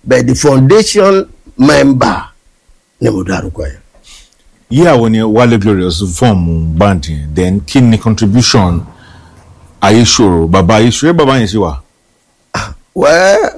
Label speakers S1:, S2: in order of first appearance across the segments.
S1: but the foundation member ni mo dárúkọ yẹn.
S2: yíyà wo ni Wale Glorious fọ́ọ̀mù band yẹn then kí ni contribution Ayéṣòro bàbá Ayéṣòro ẹ bàbá yẹn ṣe wà.
S1: wẹ́ẹ́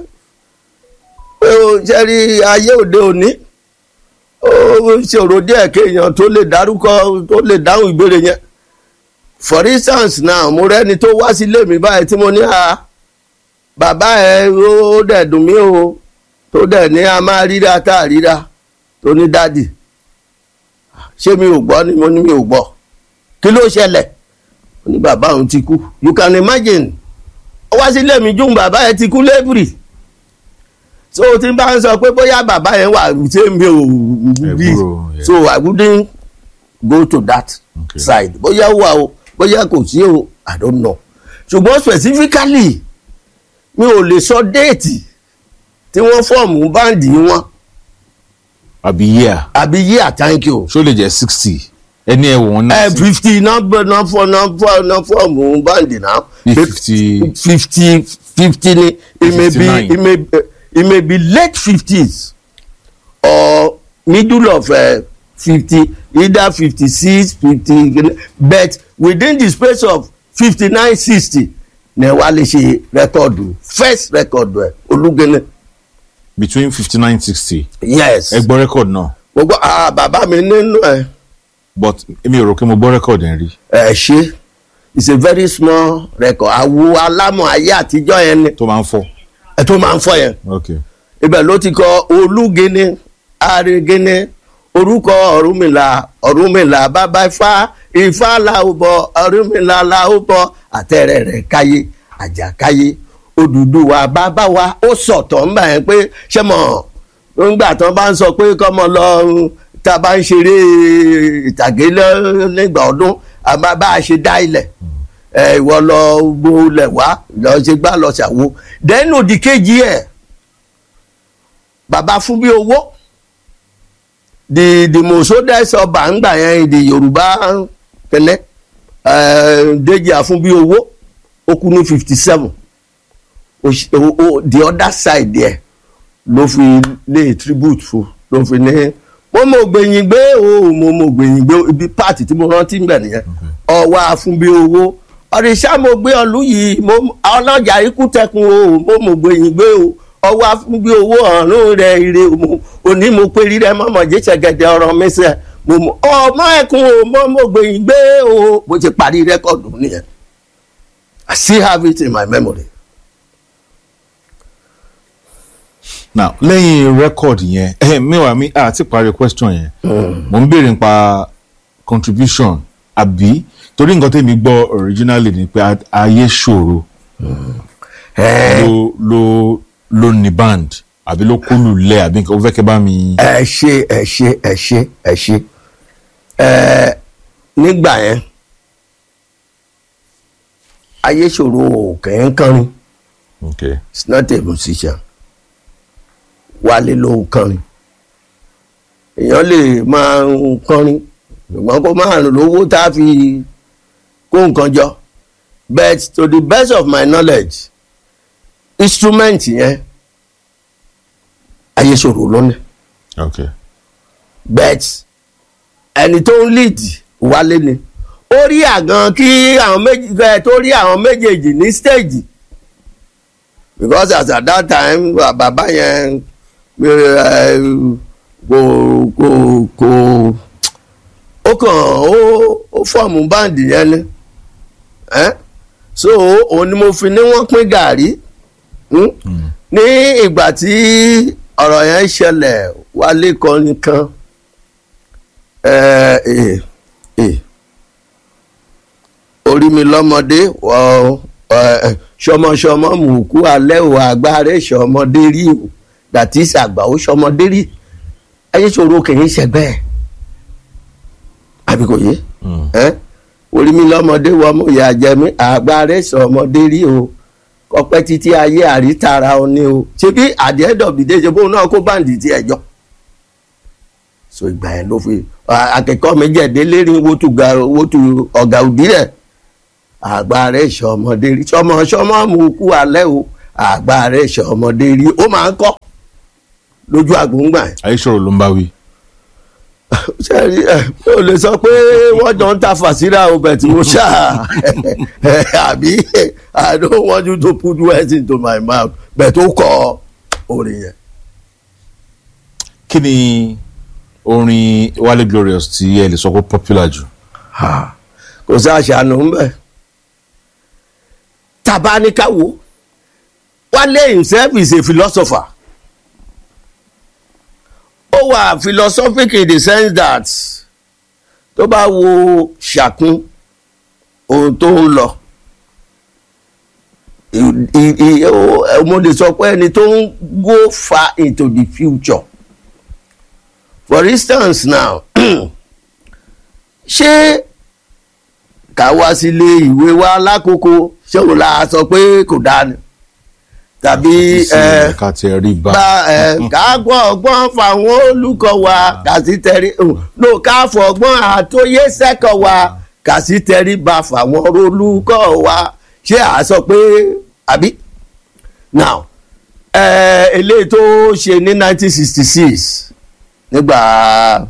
S1: pé o ṣe rí ayé òde òní ó ṣòro díẹ̀ kéèyàn tó lè dárúkọ tó lè dáhùn ìbéèrè yẹn for instance now mo rẹ́ni tó wá sílé mi báyìí tí mo ní a bàbá ẹ ó dẹ̀ dùn mí o tó dẹ̀ ní a máa ríra tá a ríra tó ní dádì ṣé mi ò gbọ́ ni mo ní mi ò gbọ́ kí ló ṣẹlẹ̀ ó ní bàbá òun ti kú you can imagine ó wá sílé mi jùm bàbá yẹn ti kú lébùrì so tí n bá ń sọ pé bóyá bàbá yẹn wà ṣé mi ò bí
S2: Ẹ̀bùrò, yeah.
S1: so I wouldn't go to that
S2: Okay.
S1: side bóyá ó wà o bóyá kò sí o I don't know ṣùgbọ́n specifically mi ò lè sọ déètì tí wọ́n fọ́ọ̀mù báǹdì wọn
S2: àbí yíyà
S1: àbí year thank you
S2: ṣó lè jẹ́ sixty ẹni ẹ wọ̀n
S1: ẹ
S2: náà
S1: fifty nọ́mbà nọ́fọ̀ nọ́fọ̀ nọ́fọ̀mù báǹdì náà
S2: Bí 50
S1: fifty fifty ni it may be
S2: 59.
S1: it may it may be late fifties or middle of uh, fifty either fifty six fifty but within the space of fifty nine sixty ni wàá lè ṣe rẹ́kọ̀dù first rẹ́kọ̀dù ẹ̀ olúgẹ́nẹ́
S2: between fifty nine sixty
S1: yes
S2: ẹ gbọ́ record náà
S1: gbogbo ah bàbá mi nínú ẹ̀.
S2: but èmi ò rò pé mo gbọ́ record yẹn rí
S1: ẹ ṣe it's a very small record àwo alámọ̀ ayé àtijọ́ yẹn ni
S2: tó máa ń fọ́
S1: ẹ tó máa ń fọ yẹn
S2: ok
S1: ibẹ̀ ló ti kọ olúgene arégene orúkọ ọ̀rúnmìlà ọ̀rúnmìlà bàbá ifá ifá làwùbọ̀ ọ̀rúnmìlà làwùbọ̀ àtẹ̀rẹ̀ rẹ̀ káyé àjàkáyé Odùduwà bàbá wa ó sọ̀tọ̀ ńgbà yẹn pé ṣé mọ̀ ńgbà tán bá ń sọ pé kọ́mọ lọ tá a bá ń ṣeré ìtàgé lọ- nígbà ọdún àbá bá a ṣe dá ilẹ̀ ẹ ìwọ lọ gbólẹ̀ wá lọ ṣe gbá lọ ṣàwo dẹ́nu òdì kejì ẹ̀ bàbá fún bí owó the the mosodest ọba ńgbà yẹn the yorùbá kẹlẹ Déjì Àfúnbí owó ó kú ní fifty seven the other side there ló fi lé tribute fún ló fi ní mo mọ gbẹ̀yìn gbé o mo mọ gbẹ̀yìn gbé o ibi pààtì tí mo rántí ń bẹ̀ nìyẹn ọwọ́ Àfúnbí owó ọ̀rẹ́sà mo gbé ọlú yìí mo ọlọ́jà ikú tẹkun o mo mọ gbẹ̀yìn gbé o ọwọ́ Àfúnbí owó ọ̀run rẹ̀ ire o mo òní mo pé rírẹ́ mọ́mọ́ jẹ́sẹ̀ gẹ̀dẹ̀ ọ̀rọ̀ mi sẹ́ mo mọ ọmọ ẹkùn o mo mọ gbẹ̀yìn gbé o bó ti parí rẹ́kọ̀dù nìyẹn I still have it in my memory.
S2: now lẹ́yìn record yẹn eh, mẹ́wàá mi àti parí question yẹn mo ń béèrè nípa contribution àbí torí nǹkan tẹ́mi gbọ́ originally ni pé Ayéṣòro ló ló ló ní band àbí ló kólù lẹ̀ àbí nǹkan ó fẹ́ kẹ́ bá mi.
S1: ẹ ṣe ẹ ṣe ẹ ṣe ẹ ṣe ẹ nígbà yẹn Ayéṣòro kẹ́ ń kọrin
S2: okay
S1: it's not a musician Wálé ló ń kọrin èèyàn lè máa ń kọrin ṣùgbọ́n kó máa lówó tá a fi kó nǹkan jọ but to the best of my knowledge instrument yẹn Ayéṣòro ló ní
S2: okay
S1: bet ẹni tó ń lead Wálé ni ó rí àgàn kí àwọn méjì ẹ tó rí àwọn méjèèjì ní stage because as at that time bàbá yẹn ẹ, kò kò kò ó kàn ó ó fọ́ọ̀mù báǹdì yẹn ni ẹ so òun ni mo fi ní wọ́n pín gàrí hmm? ní ìgbà tí ọ̀rọ̀ yẹn ṣẹlẹ̀ Wálé kọrin kan ẹ ẹ ẹ orí mi lọ́mọdé wọ ẹ ṣọmọṣọmọ mùkú alẹ́ ò agbára ṣọmọdé rí o dàtí ṣàgbà ó ṣọmọdé rí Ayéṣòro kì í ṣẹgbẹ́ ẹ̀ àbí kò yé ẹ orí mi lọ́mọdé wọ ọmọ ìyá jẹmí agbára ṣọmọdé rí o kọpẹ́ títí ayé àrítara ọ ní o ṣé bí at the end of the day ṣe bóun náà kó báǹdì tí ẹ jọ so ìgbà yẹn ló fi akẹ́kọ̀ọ́ mi jẹ̀dé lérí wótú ọ̀gá òdì rẹ̀ àgbà rẹ̀ ṣọmọdé rí ṣọmọ ṣọmọ mú kú alẹ́ o àgbà rẹ̀ ṣọmọdé rí ó máa ń kọ́ lójú àgbóngbà yẹn
S2: ayéṣòro ló ń bá wí.
S1: sẹ́ẹ̀rí ẹ̀ mi ò lè sọ pé wọ́n jọ ń ta fàṣírà ọbẹ̀ tí mo ṣá àbí I don't want you to put words into my mouth bẹ̀ tó kọ orin yẹn.
S2: kí ni orin Wale Glorious tí ẹ lè sọ pé popular jù.
S1: Ha, kò sí àṣàánú ńbẹ tabanikawo Wale himself is a philosopher ó wà philosophic in the sense that tó bá wo ṣàkún ohun tó ń lọ i- i- i- ó- mo lè sọ pé ẹni tó ń go far into the future for instance now ṣé ká wá sílé ìwé wa lákòókò ṣé òun la sọ pé kò dáa ni tàbí
S2: sí
S1: ẹ
S2: ẹ̀ka tí ẹ rí bá.
S1: gba ẹ ká gbọ́ ọgbọ́n fáwọn olùkọ́ wa kà sí tẹrí ló ká fọgbọ́n àtòyé sẹ́kọ̀ wa kà sí tẹrí ba fáwọn olùkọ́ wa ṣé à sọ pé àbí now ẹ eléyìí tó ṣe ní nineteen sixty six nígbà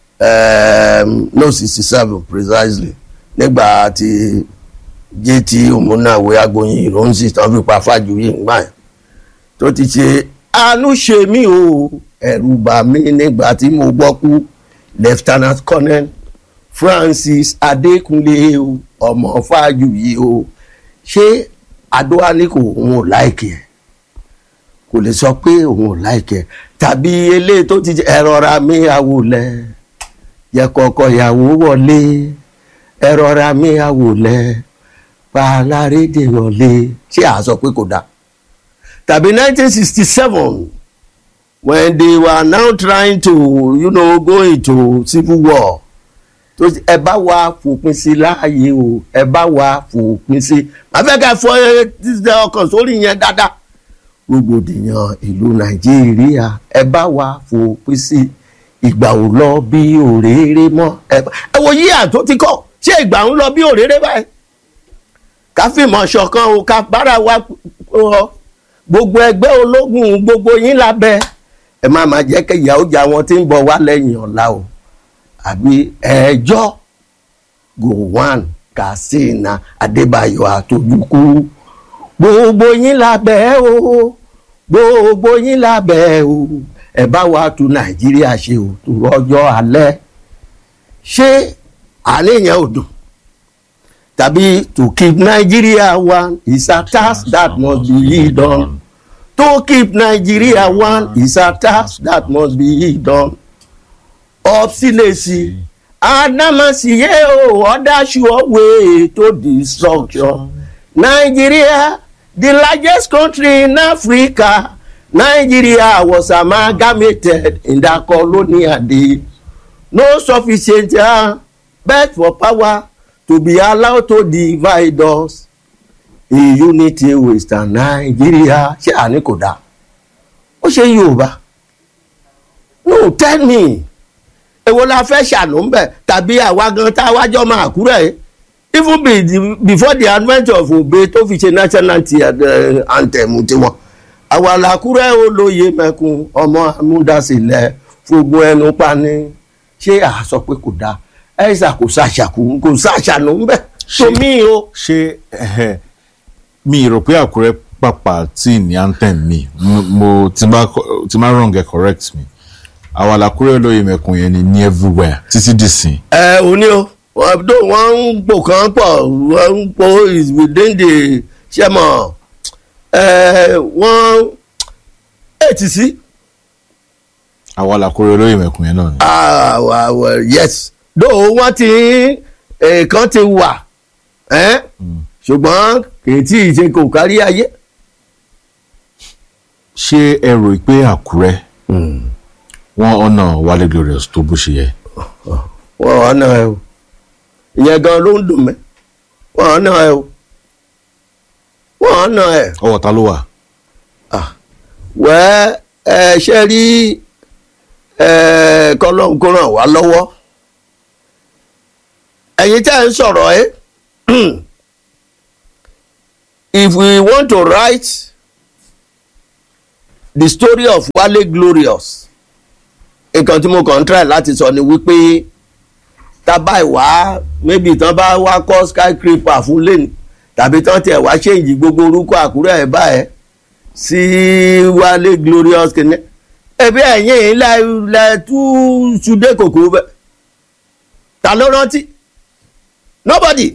S1: um, no sixty seven precisely nígbà tí jt omunawe agboyin ìrònsì tán fi pa fájuyì ńgbà yẹn tó ti ṣe àánú ṣe mí o ẹ̀rù bà mí nígbà tí mo gbọ́ kú lieutenant colonel francis adékúnlé o ọmọ fájuyì o ṣé adóhání kò òun ò láìkì ẹ̀ kò lè sọ pé òun ò láìkì ẹ̀ tàbí eléyìí tó ti ṣe ẹ̀rọra mi àwòlẹ̀ yẹ kọ́kọ́ ìyàwó wọlé ẹ̀rọra mi àwòlẹ̀ pàlárédè wọlé ṣé à sọ pé kò dáa tàbí nineteen sixty seven when they were now trying to you know, go into civil war tó ẹ bá wa fòpin sí láàyè o ẹ bá wa fòpin sí afẹ́kẹ́ fọ ẹ ọkàn sórí yẹn dáadáa rògbòdìyàn ìlú nàìjíríà ẹ bá wa fòpin sí ìgbà ò lọ bí òréré mọ́ ẹ bá- ẹ wo yíyà tó ti kọ́ ṣé ìgbà ń lọ bí òréré báyìí ká fìmọ̀ ṣọ̀kan o ká bára wa ọ gbogbo ẹgbẹ́ ológun gbogbo yín lábẹ́ ẹ má má jẹ́ kí ìyà ó jà wọn tí ń bọ̀ wá lẹ́yìn ọ̀la o àbí ẹjọ́ gowon katsina adébáyọ̀ àtòjúkú gbogbo yín lábẹ́ o gbogbo yín lábẹ́ o ẹ bá wa tu nàìjíríà ṣe o tó rọjọ́ alẹ́ ṣé àníyàn ò dùn tàbí to keep Nigeria one is a task that must be done to keep Nigeria one is a task that must be done obstinacy adamasiye o other sure way to destruction Nigeria the largest country in Africa Nigeria was amalgamated in the colonial day no sufficient uh, but for power to be allowed to divide us in unity with Nigeria ṣé àní kò dáa ó ṣe Yorùbá no tell me èwo la fẹ́ ṣàánú ń bẹ̀ tàbí àwa gan tá a wájọ́ máa kúrẹ́ yìí even be the, before the advent of Obe tó fi ṣe national uh, anthem tiwọn àwa làkúrẹ́ olóye mẹ́kun ọmọ amúdásílẹ̀ fògùn ẹnu pani ṣé à sọ pé kò dáa ẹ̀sà kò ṣàṣàkù kò ṣàṣàánú ń bẹ̀
S2: Ṣé-
S1: tó mí o.
S2: ṣé ẹhẹ, mi rò pé àkúrẹ́ pàpà tí ní anthem mi mo- mo tí n bá co- tí n bá wrong ẹ correct me àwọn àlàkúrẹ́ olóyè mẹ́kun yẹn ni ní everywhere títí dìsìn
S1: ẹ ò ní o wọn tó wọn ń pò kán pọ̀ wọn ń pò is within the ṣẹmọ ẹ wọn ètì sí
S2: àwọn àlàkúrẹ́ olóyè mẹ́kun yẹn náà ni.
S1: àwàwà yes though wọn ti nǹkan ti wà ẹ ṣùgbọ́n kì í tí ì ṣe kò kárí ayé.
S2: ṣé ẹ rò pé àkúrẹ́ wọ́n ọ̀nà Wale Glorious tó bó ṣe yẹ.
S1: wọn ò ná ẹ o ìyẹn gan ló ń dùn mí wọn ò ná ẹ o wọn ò ná ẹ.
S2: ọwọ́ ta ló wà.
S1: wẹ́ ẹ ṣe rí ẹ kọ́lọ́n kó ràn wá lọ́wọ́ ẹ̀yin tẹ́ ẹ ń sọ̀rọ̀ ẹ́ if we want to write the story of Wale Glorious nǹkan tí mo kàn ń try láti sọ ni wípé tábà ìwá maybe tán bá wá kọ́ skyscraper fún lẹ́nu tàbí tán tiẹ̀ wá ṣèǹjì gbogbo orúkọ àkúrẹ́ ẹ̀ báyẹn sí Wale Glorious kìíní ẹbí ẹ̀yìn ilẹ̀ ilẹ̀ tú ṣùdé kòkó bẹ́ẹ̀ ta ló rántí nobody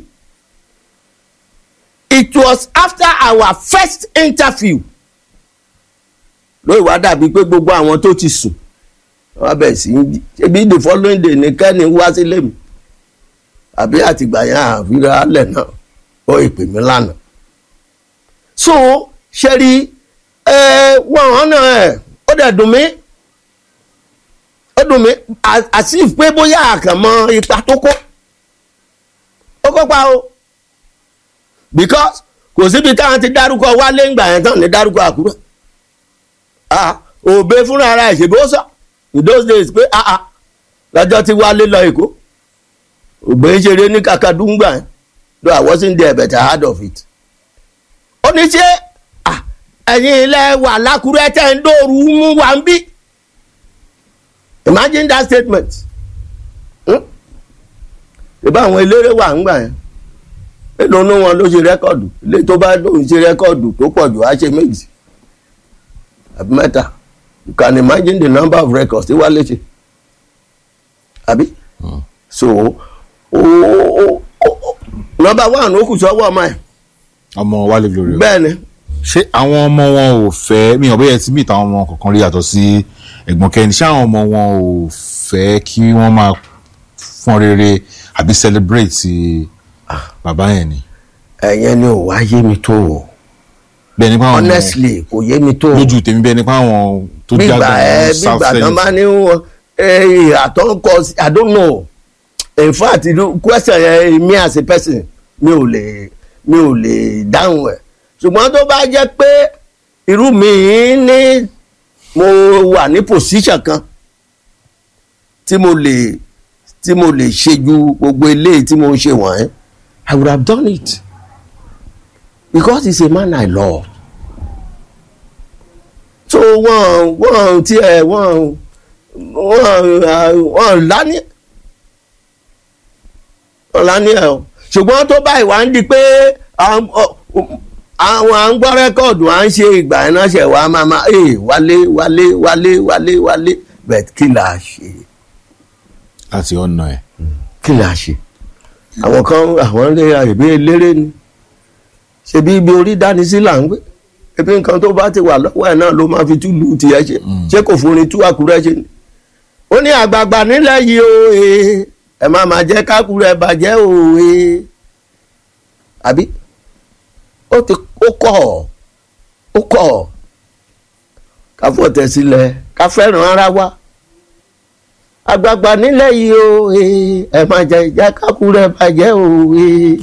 S1: it was after our first interview lóyè wá dàbí pé gbogbo àwọn tó ti sùn wọ́n bẹ̀ sí í jí ṣebí the following day ní kẹ́ni wá sílé mi àbí àtìgbà yẹn àfihàn alẹ̀ náà ó ìpè mí lánàá so ṣe rí ẹ wọ́n hànà ẹ̀ ó dẹ̀ dùn mí ó dùn mí àti pé bóyá àkànmọ́ ipa tó kó ó kópa o because kò síbi táwọn ti dárúkọ wálé ńgbà yẹn tán ní dárúkọ àkúrẹ́ ah òbẹ fúnra ara ẹ̀ ṣe bó sọ in those days pé ah ah lọ́jọ́ tí wálé lọ èkó òbẹ ń ṣeré ní kakadúngbà yẹn though I wasn't there but I heard of it ó ní ṣe ah ẹ̀yin ilẹ̀ wà lákúrẹ́ tẹ̀ ń dòrú mú wa ń bí imagine that statement ìbá àwọn eléré wà ń gbà yẹn èlò inú wọn ló ṣe rẹ́kọ̀dù ilé tó bá lóun ṣe rẹ́kọ̀dù tó pọ̀ jù á ṣe méjì àbí mẹ́ta you can imagine the number of records tí Wálé ṣe àbí so o o o number one ó kù sọ́wọ́ ọmọ ẹ̀
S2: ọmọ Wálé Glorious
S1: bẹ́ẹ̀ ni
S2: ṣé àwọn ọmọ wọn ò fẹ́ mi ò bẹ́ẹ̀ tí mi ìtàn ọmọ kankan rí yàtọ̀ sí ẹ̀gbọ́n kẹ́ni ṣé àwọn ọmọ wọn ò fẹ́ kí wọ́n máa fọ́n rere àbí celebrate bàbá yẹn ni
S1: ẹ̀yẹn ni ò wá yé mi tó o
S2: bẹ́ẹ̀ nípa àwọn
S1: honestly kò yé mi tó o
S2: lójú tèmi bẹ́ẹ̀ nípa àwọn tó
S1: gbígbà
S2: jágbà
S1: ẹ
S2: ní south
S1: gbígbà tán bá
S2: senate
S1: ní wọn àtọ́kọ i don't know in fact the question yẹn me as a person mi ò lè mi ò lè dáhùn ẹ̀ ṣùgbọ́n tó bá jẹ́ pé irú mi ní mo wà ní position kan tí mo lè tí mo lè ṣe ju gbogbo eléyìí tí mo ń ṣe wọ̀nyẹn i would have done it because he's a man i love so wọ́n wọ́n tiẹ̀ wọ́n wọ́n wọ́n lání wọ́n lání ẹ̀ o ṣùgbọ́n tó báyìí wá ń di pé àwọn à ń gbọ́ rẹ́kọ̀dù à ń ṣe ìgbà ẹ̀ náà ṣe wá máa máa ee wálé wálé wálé wálé wálé bẹ́ẹ̀ kí là á ṣe
S2: láti ọ̀nà ẹ̀
S1: kí là á ṣe àwọn kan àwọn lè àìbí eléré ni ṣebí ibi orí dání sí là ń gbé ebi nǹkan tó bá ti wà lọ́wọ́ ẹ̀ náà ló máa fi túlù tiẹ̀ ṣe ṣé kò forin tú àkúrẹ́ ṣe ni. ó ní àgbààgbà nílẹ̀ yìí o ee ẹ má máa jẹ́ kákúrẹ́ bàjẹ́ o ee àbí ó ti ó kọ̀ ó kọ̀ ká fọ̀tẹ̀ sílẹ̀ ká fẹ́ràn ara wa àgbààgbà nílẹ̀ yìí o ee ẹ má jẹ́ jẹ́ kákúrẹ́ bàjẹ́ o ee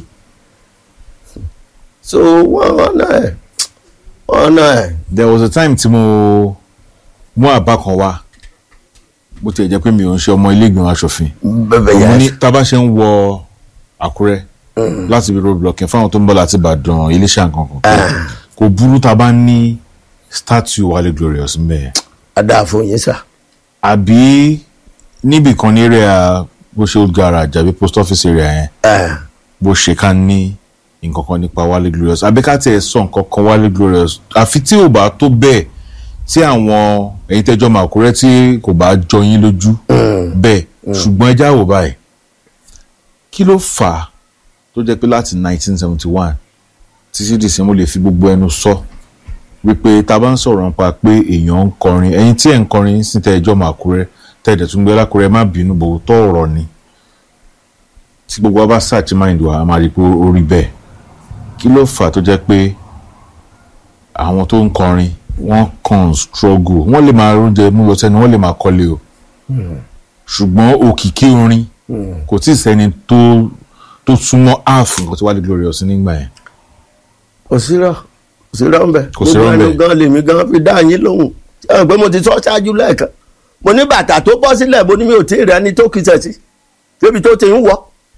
S1: so wọ́n ọ̀nà ẹ̀ ọ̀nà ẹ̀
S2: there was a time tí mo mú àbá kan wá bó tiẹ̀ jẹ́ pé mi ò ń ṣe ọmọ ilé ìgbìmọ̀ asòfin
S1: bẹ̀bẹ̀
S2: mo ní
S1: yẹn
S2: tá a bá ṣe ń wọ Àkúrẹ́ láti ibi road blocking fáwọn tó ń bọ̀ láti Ìbàdàn Iléṣà nǹkan kan kò burú tá a bá ní statue Wálé Glorious ń bẹ̀
S1: adáàfo yín sà
S2: àbí níbì kan ní area bó ṣe old garage àbí post office area yẹn
S1: ẹ̀
S2: bó ṣe ká ní nǹkan kan nípa Wálé Glorious àbí ká tiẹ̀ sọ nǹkan kan Wálé Glorious àfi tí ò bá tó bẹ́ẹ̀ tí àwọn ẹ̀yin tẹ́jọ́ máa Àkúrẹ́ tí kò bá jọ yín lójú bẹ́ẹ̀ ṣùgbọ́n ẹ já wò báyìí kí ló fà á tó jẹ́ pé láti 1971 títí dìsí mo lè fi gbogbo ẹnu sọ wípé tá a bá ń sọ̀rọ̀ nípa pé èèyàn ń kọrin ẹ̀yin tí ẹ̀ ń kọrin sí tẹ́jọ́ máa Àkúrẹ́ tẹ́ẹ̀dẹ̀ tún gbé lákúrẹ́ má bínú bò tó ọ̀rọ̀ ni tí gbogbo wa bá search mind wa a máa rí i pé ó rí bẹ́ẹ̀ kí ló fà á tó jẹ́ pé àwọn tó ń kọrin wọ́n kàn struggle wọ́n lè máa róúnjẹ mú lọ sẹ́nu wọ́n lè máa kọ́lé o ṣùgbọ́n òkìkí orin kò tí ì sẹ́ni tó tó súnmọ́ half nǹkan tí Wálé Glorious nígbà yẹn
S1: kò sírọ̀ kò sírọ̀ ń bẹ̀
S2: Kò sírọ̀ ń bẹ̀.
S1: gbogbo ẹnu gan lèmi gan fi dá yín lóhùn ṣé ẹ pé mo ti sọ ṣáájú lẹ́ẹ̀kan mo ní bàtà tó bọ́ sílẹ̀ mo ní mi ò tí ì rẹ́ni tó kìsẹ̀ sí débi tó ti ń wọ̀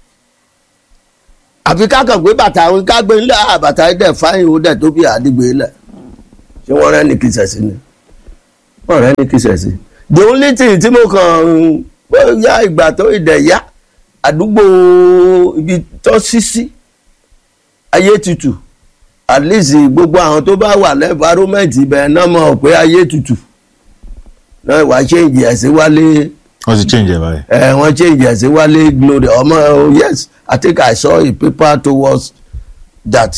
S1: àfi kákan pé bàtà àwọn ká gbé ńlẹ̀ àbàtà dẹ̀ fáyìn ó dẹ̀ tó bí àdìgbò lẹ̀ ṣé wọ́n rẹ́ni kìsẹ̀ sí ni ọ̀rẹ́ ní kí sẹ̀sì the only thing tí mo kàn bóyá ìgbà tó ìdẹ̀yà àdúgbò ibi tó sí sí ayé tutù at least gbogbo àwọn tó bá wà lẹ́fàrómẹ́ǹtì ibẹ̀ náà mọ̀ pé ayé tutù náà wàá change ẹ̀ sí wálé
S2: wọ́n ti change ẹ̀ báyìí.
S1: ẹ̀ wọ́n change ẹ̀ sí wálé glory ọmọ oh, yes I think I saw a paper towards that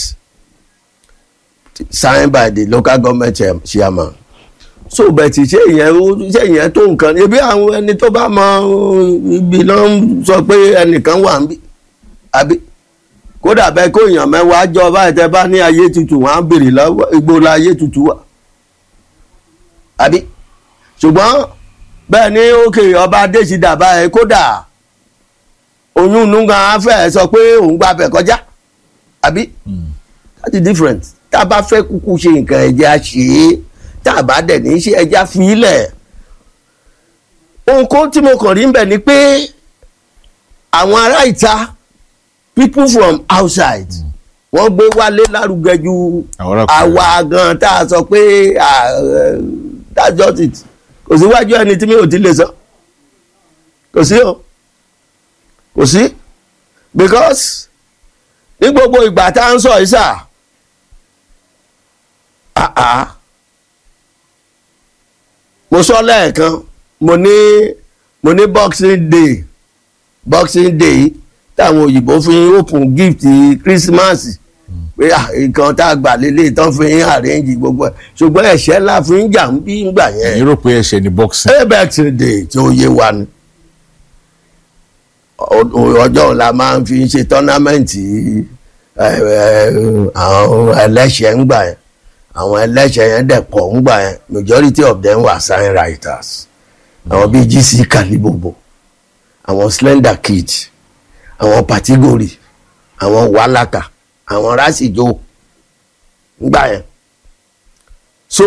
S1: signed by the local government chair- chairman so bẹ̀tì ṣé ìyẹn ó- ṣé ìyẹn tó nǹkan ni ebi àwọn ẹni tó bá mọ ibi náà ń sọ pé ẹnìkan wà ń bí àbí kódà bẹ́ẹ̀ kó èèyàn mẹ́wàá jọ báyìí tẹ́ bá ní ayé tutù wọ́n á béèrè lọ́wọ́ igbó la ayé tutù wà àbí ṣùgbọ́n bẹ́ẹ̀ ni òkè ọba adésídà báyìí kódà oyún inú gan á fẹ́ sọ pé òun gba bẹ̀ kọjá àbí that is different tá a bá fẹ́ kúkú ṣe nǹkan ẹ̀jẹ̀ á ṣe é tá a bá dẹ̀ ní í ṣe ẹ̀jẹ̀ á fi í lẹ̀ ohun kó tí mo kàn rí ń bẹ̀ ni pé àwọn ará ìta people from outside wọ́n gbé wálé lárugẹ ju
S2: Àwọn ará kùnrin.
S1: àwa gan tá a sọ pé ah, eh, that's just it kò síwájú ẹni tí mi ò ti lè sọ kò sí o kò sí because ní gbogbo ìgbà tá à ń sọ yìí sà ah ah mo sọ lẹ́ẹ̀kan mo ní mo ní boxing day boxing day táwọn òyìnbó fi ń open gift christmas pé ah, nǹkan tá a gbà lélẹ̀ tán fi ń arrange gbogbo ẹ̀ ṣùgbọ́n ẹ̀ṣẹ̀ ńlá fi ń jà ń bí ń gbà yẹn
S2: ẹ̀yin rò pé ẹ̀ṣẹ̀ ni boxing.
S1: boxing day tí ó yé wa ni Ọ- ọ- ọjọ́ la máa ń fi ṣe tọ́námẹ́ǹtì ẹ, ẹ, àwọn ẹlẹ́ṣẹ̀ ń gbà yẹn àwọn ẹlẹ́ṣẹ̀ yẹn dẹ̀ pọ̀ ń gbà yẹn majority of them were sign writers àwọn bíi gc kalibobo àwọn slender kid àwọn patigori àwọn walaka àwọn rasijo ń gbà yẹn so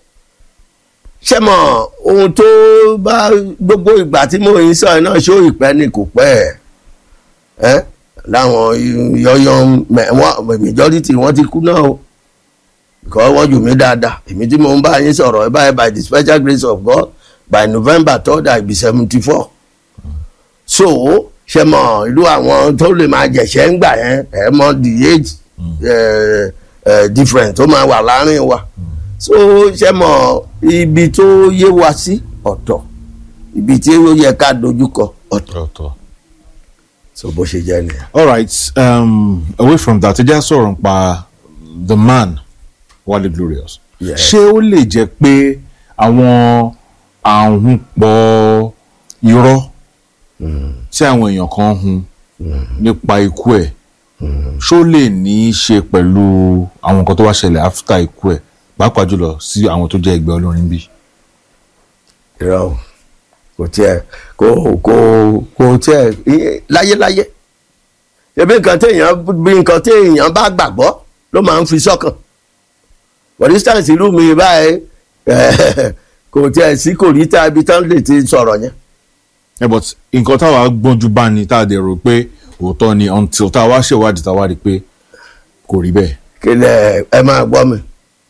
S1: ṣé mọ ohun tó bá gbogbo ìgbà tí mo ń sọ ẹ náà ṣó ìpẹ́ ni kò pẹ́ ẹ ẹ láwọn yọyọ wọn majority wọn ti kú náà o because wọ́n jù mí dáadáa èmi tí mo ń bá yín sọ̀rọ̀ ẹ báyìí by the special grace of God by November third I be seventy four so ṣe mọ irú àwọn tó lè máa jẹ̀ṣẹ́ ń gbà yẹn ẹ mọ the age eh, eh, different tó máa wà láàrin wa so ṣe mọ ibi tó yé wa sí ọ̀tọ̀ ibi tí ó yẹ ká dojúkọ ọ̀tọ̀
S2: ọ̀tọ̀.
S1: so bó ṣe jẹ́ nìyẹn.
S2: all right um, away from that ẹ jẹ́ sọ̀rọ̀ nípa the man Wale Glorious.
S1: Yes.
S2: ṣé ó lè jẹ́ pé àwọn àhùn pọ̀ irọ́ tí àwọn èèyàn kan hun nípa ikú ẹ̀ ṣó lè ní í ṣe pẹ̀lú àwọn nǹkan tó wá ṣẹlẹ̀ after ikú ẹ̀ pàápàá jùlọ sí àwọn tó jẹ́ ẹgbẹ́ olórin bí.
S1: irọ́ o kò tiẹ̀ kò kò kò tiẹ̀ iye- láyéláyé ebi nǹkan téèyàn bí nǹkan téèyàn bá gbàgbọ́ ló máa ń fi sọ́kàn for instance irú mi báyìí kò tiẹ̀ sí kò rí tá ibi tán lè ti sọ̀rọ̀ yẹn
S2: ẹ but nǹkan táwa gbọ́njú bá ní tá a dẹ̀ rò pé òótọ́ ni until tá a wá ṣèwádìí tá a wá rí i pé kò rí bẹ́ẹ̀.
S1: kí lẹ ẹ máa gbọ́ mi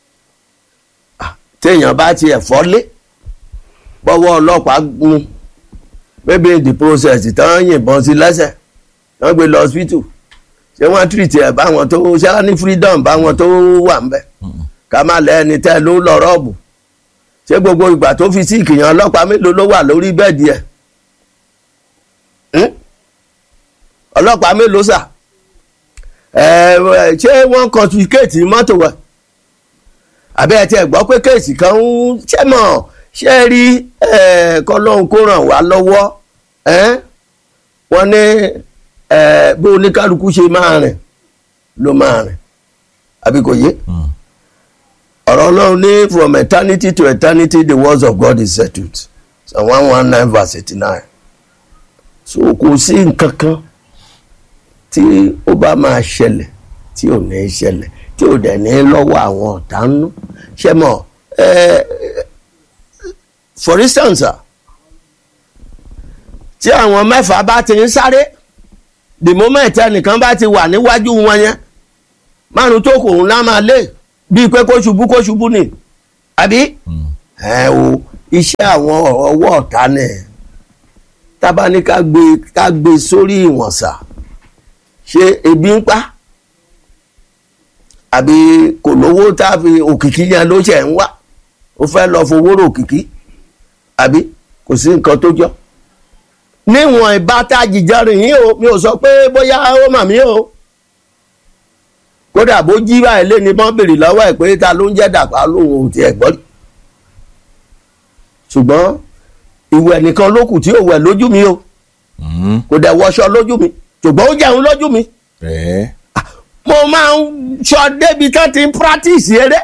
S1: Ah, téèyàn bá tiẹ̀ fọ́lé bọ́wọ́ ọlọ́pàá mú maybe in the process tán yìnbọn sí lẹ́sẹ̀ wọ́n gbé lọ hospital ṣé wọ́n treat ẹ̀ báwọn tó ṣé wọ́n ní freedom báwọn tó wà ń bẹ̀ ká má lẹ́ni tẹ́ ló lọ rọ́ọ̀bù ṣé gbogbo ìgbà tó fi sí ìkìyàn ọlọ́pàá mélòó ló wà lórí bẹ́ẹ̀dì ẹ̀ Hmm? ọlọ́pàá mélòó sà ẹ ẹ, ṣé wọ́n confiscate mọ́tò wa àbí ẹ tiẹ̀ gbọ́ pé kéèsì kan ń ṣẹ́ mọ̀ ṣe rí ẹ, kọ́lọ́hún kó ràn wá lọ́wọ́ ẹ́ wọ́n ní ẹ, bí oníkálukú ṣe máa rìn ló máa rìn àbí kò yé ọ̀rọ̀ ọlọ́run ní from eternity to eternity the words of God is settled Psalm one one nine verse eighty nine so kò sí nǹkan kan tí ó bá máa ṣẹlẹ̀ tí ò ní ṣẹlẹ̀ tí ò dẹ̀ ní lọ́wọ́ àwọn ọ̀tá ń nú ṣe mọ̀ ẹ́ for instance ah, tí àwọn mẹ́fà bá ti ń sáré the moment ẹnìkan bá ti wà níwájú wọn yẹn márùn tó kù ńlá máa lé bíi pé kó ṣubú kó ṣubú ni àbí ẹ o iṣẹ́ àwọn ọwọ́ ọ̀tá nẹ̀ tábà ní ká gbé ká gbé sórí ìwọ̀nsà ṣé ebi ń pa àbí kò lówó tá a fi òkìkí yẹn ló ṣẹ̀ ń wá ó fẹ́ lọ fowó rò òkìkí àbí kò sí nǹkan tó jọ níwọ̀n ìbátá jìjọrìn yìí o mi ò sọ pé bóyá ó mà mí o kódà bó jí báyìí lé ní bọ́n bèrè lọ́wọ́ ẹ̀ pé ta ló ń jẹ́ dàpá lóhun ò tiẹ̀ gbọ́ rí ṣùgbọ́n ìwẹ̀ nìkan ló kù tí ò wẹ̀ lójú mi o
S2: Mm.
S1: kò dẹ̀ wọṣọ lójú mi ṣùgbọ́n ó jẹun lójú mi
S2: ẹ
S1: mo máa ń sọ débi tán ti ń practice eré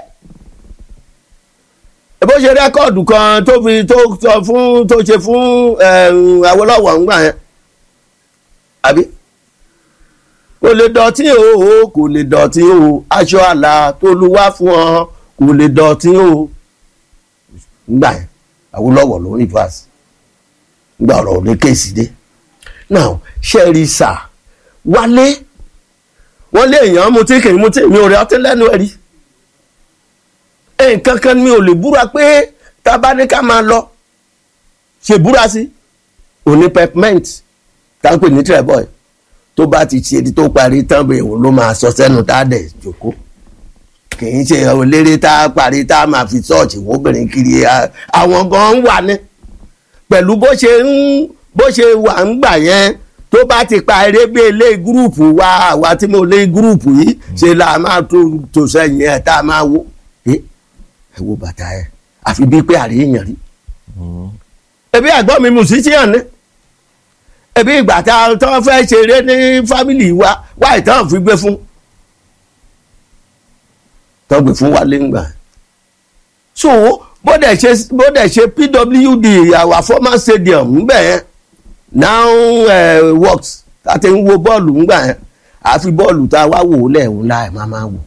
S1: bó ṣe rẹ́kọ̀dù kan tó fi tó sọ fún tó ṣe fún ẹ̀m, Awólọ́wọ̀ ńgbà yẹn àbí kò lè dọ̀tí o kò lè dọ̀tí o aṣọ àlà tó lu wá fún ọ kò lè dọ̀tí o ńgbà yẹn Awólọ́wọ̀ ló ní pass ńgbà ọ̀rọ̀ ò ní kéèsì dé now ṣẹ́ẹ̀rì sà wálé wọ́n lé èèyàn mutí kì í mutí mi ò rí ọtí lẹ́nu ẹ̀rí nǹkan kan mi ò lè búra pé tá a bá ní ká máa lọ ṣe búra sí òní pepment tá a ń pè ní treboy tó bá ti ṣe tó parí tán bẹ́ẹ̀ òun ló máa sọ sẹ́nu tá a dẹ̀ jòkó kì í ṣe eléré tá a parí tá a máa fi ṣọ́ọ̀ṣì wọ́n obìnrin kiri a- àwọn gan ń wà ní pẹ̀lú bó ṣe ń bó ṣe wà ń gbà yẹn tó bá ti pa eré bí ilé gúrùpù wa àwa tí mo lé gúrùpù yìí ṣe là máa tó tó sẹ́yìn ẹ̀ tá a máa wo ẹ ẹ wo bàtà ẹ àfi bíi pé àríyàn rí ẹbí àgbọn mi musician ni ẹbí ìgbà tá a tọ́ fẹ́ ṣeré ní fámìlì wa wá ìtàn fi gbé fún tọ́ gbé fún wa léǹgbà so bó dẹ̀ ṣe bó dẹ̀ ṣe pwd our former stadium ńbẹ̀ yẹn now uh, works tá a ti ń wo bọ́ọ̀lù ńgbà yẹn àfi bọ́ọ̀lù tá a wá wò ó lẹ́ẹ̀hún láì máa máa wò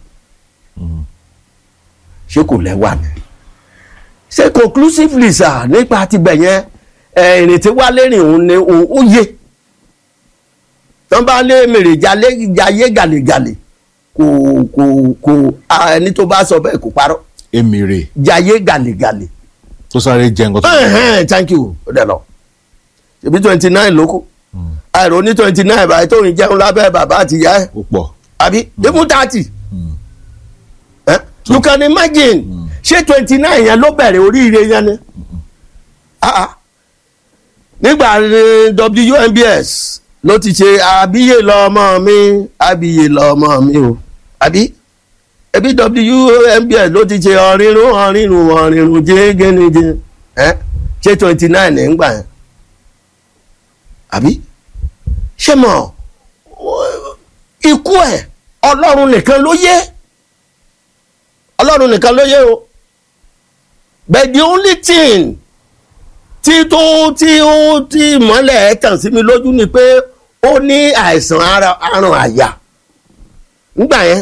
S1: ṣé kò lẹ́wà ni ṣé conclusively sà nípa tibẹ̀ yẹn ẹ̀, ìrìn tí wálé rìn òun ni òun ó yé tán bá lé mèrè jalè jayé gàlégàlè kò kò kò a, ẹni tó bá sọ bẹ́ẹ̀ kò parọ́
S2: emire
S1: jayé gàlégàlè
S2: tó sáré jẹ nǹkan tó
S1: ẹ̀hẹ́n, thank you ó dẹ̀ lọ ṣebí twenty nine ló kù àìrò ní twenty nine báyìí tó ń jẹun lábẹ́ bàbá àti ìyá ẹ̀
S2: ó pọ̀
S1: àbí even thirty Eh? you can imagine ṣé twenty nine yẹn ló bẹ̀rẹ̀ oríire yẹn ni Ah, ah. nígbà eh, WNBS ló ti ṣe àbíyè lọ́mọ mi àbíyè lọ́mọ mi o àbí ẹbí WNBS ló ti ṣe ọ̀rìnrún ọ̀rìnrún ọ̀rìnrún jẹ́gẹ́nìjẹ́ ṣé twenty nine ní gbà yẹn àbí ṣé mọ̀ ikú ẹ̀ ọlọ́run nìkan ló yé ọlọ́run nìkan ló yé o but the only thing tí tó tí ó tí mọ́lẹ̀ ẹ̀ tàn sí mi lójú ni pé ó ní àìsàn ara- aràn àyà nígbà yẹn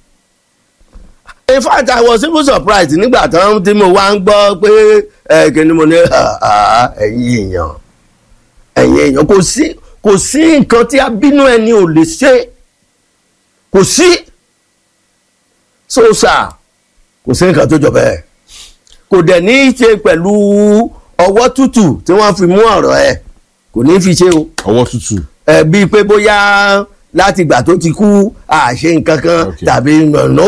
S1: in fact i was even surprised nígbà tán tí mo wá ń gbọ́ pé ẹ kí ni mo ní "Ah, ah, ẹ̀yin èèyàn ẹ̀yin èèyàn kò sí kò sí nǹkan tí abínú ẹni ò lè ṣe kò sí sóòsà kò sí nǹkan tó jọ bẹ́ẹ̀ kò dẹ̀ ní í ṣe pẹ̀lú ọwọ́ tútù tí wọ́n fi mú ọ̀rọ̀ ẹ̀ kò ní í fi ṣe o
S2: ọwọ́ tútù
S1: ẹ bíi pé bóyá láti ìgbà tó ti kú àṣe nǹkan kan
S2: Okay.
S1: tàbí no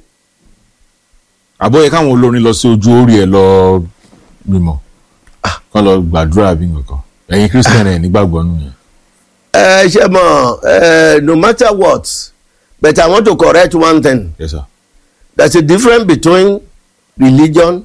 S2: àbọ̀yẹ káwọn olórin lọ sí ojú orí ẹ̀ lọ mímọ́ kán lọ gbàdúrà bí nǹkan ẹ̀yin christian ẹ̀ nígbàgbọ́ nù yẹn
S1: ẹ ṣe mọ ẹ no matter what but I want to correct one thing
S2: yes sir
S1: there's a difference between religion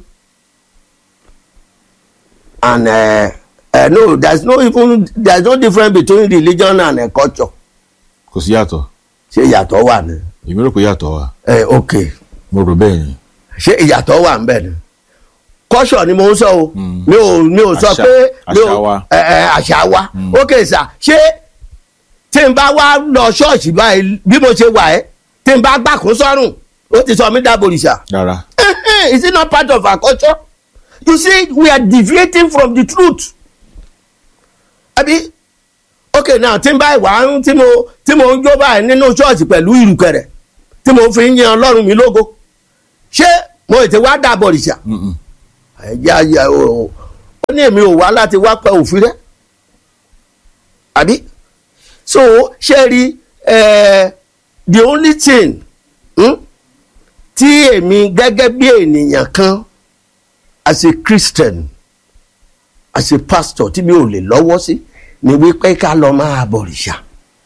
S1: and uh, uh, no there's no even there's no difference between religion and uh, culture
S2: kò sí yàtọ̀
S1: ṣé ìyàtọ̀ wà ní.
S2: èmi rò pé yàtọ̀ wà
S1: ẹ ok
S2: mo rò bẹ́ẹ̀ ni
S1: ṣé ìyàtọ̀ wà ń bẹ̀ ni culture ni mo ń sọ o
S2: Mm.
S1: mi ò mi ò sọ
S2: Àṣà-
S1: pé mi ò
S2: àṣà wa.
S1: ẹ ẹ àṣà wa ok sà ṣé tí n bá wá lọ ṣọ́ọ̀ṣì báyìí bí mo ṣe wà ẹ́ tí n bá gbàkún sọ́rùn ó ti sọ mí dábòrìṣà.
S2: rárá
S1: is it not part of our culture you see we are deviating from the truth abi okay now tí n bá ìwà ń tí mo tí mo ń jó báyìí nínú ṣọ́ọ̀ṣì pẹ̀lú ìrùkẹ̀rẹ̀ tí mo fi ń yan ọlọ́run mi lógo ṣé mo ètè wá dà bọ̀rìṣà
S2: Mm-mm.
S1: ẹ̀jẹ̀ ayé o ó ní èmi ò wá láti wá pa òfin rẹ àbí so ṣe rí eh, the only thing hmm, tí èmi gẹ́gẹ́ bí ènìyàn kan as a christian as a pastor tí mi ò lè lọ́wọ́ sí ni wípé ká lọ máa bọ̀rìṣà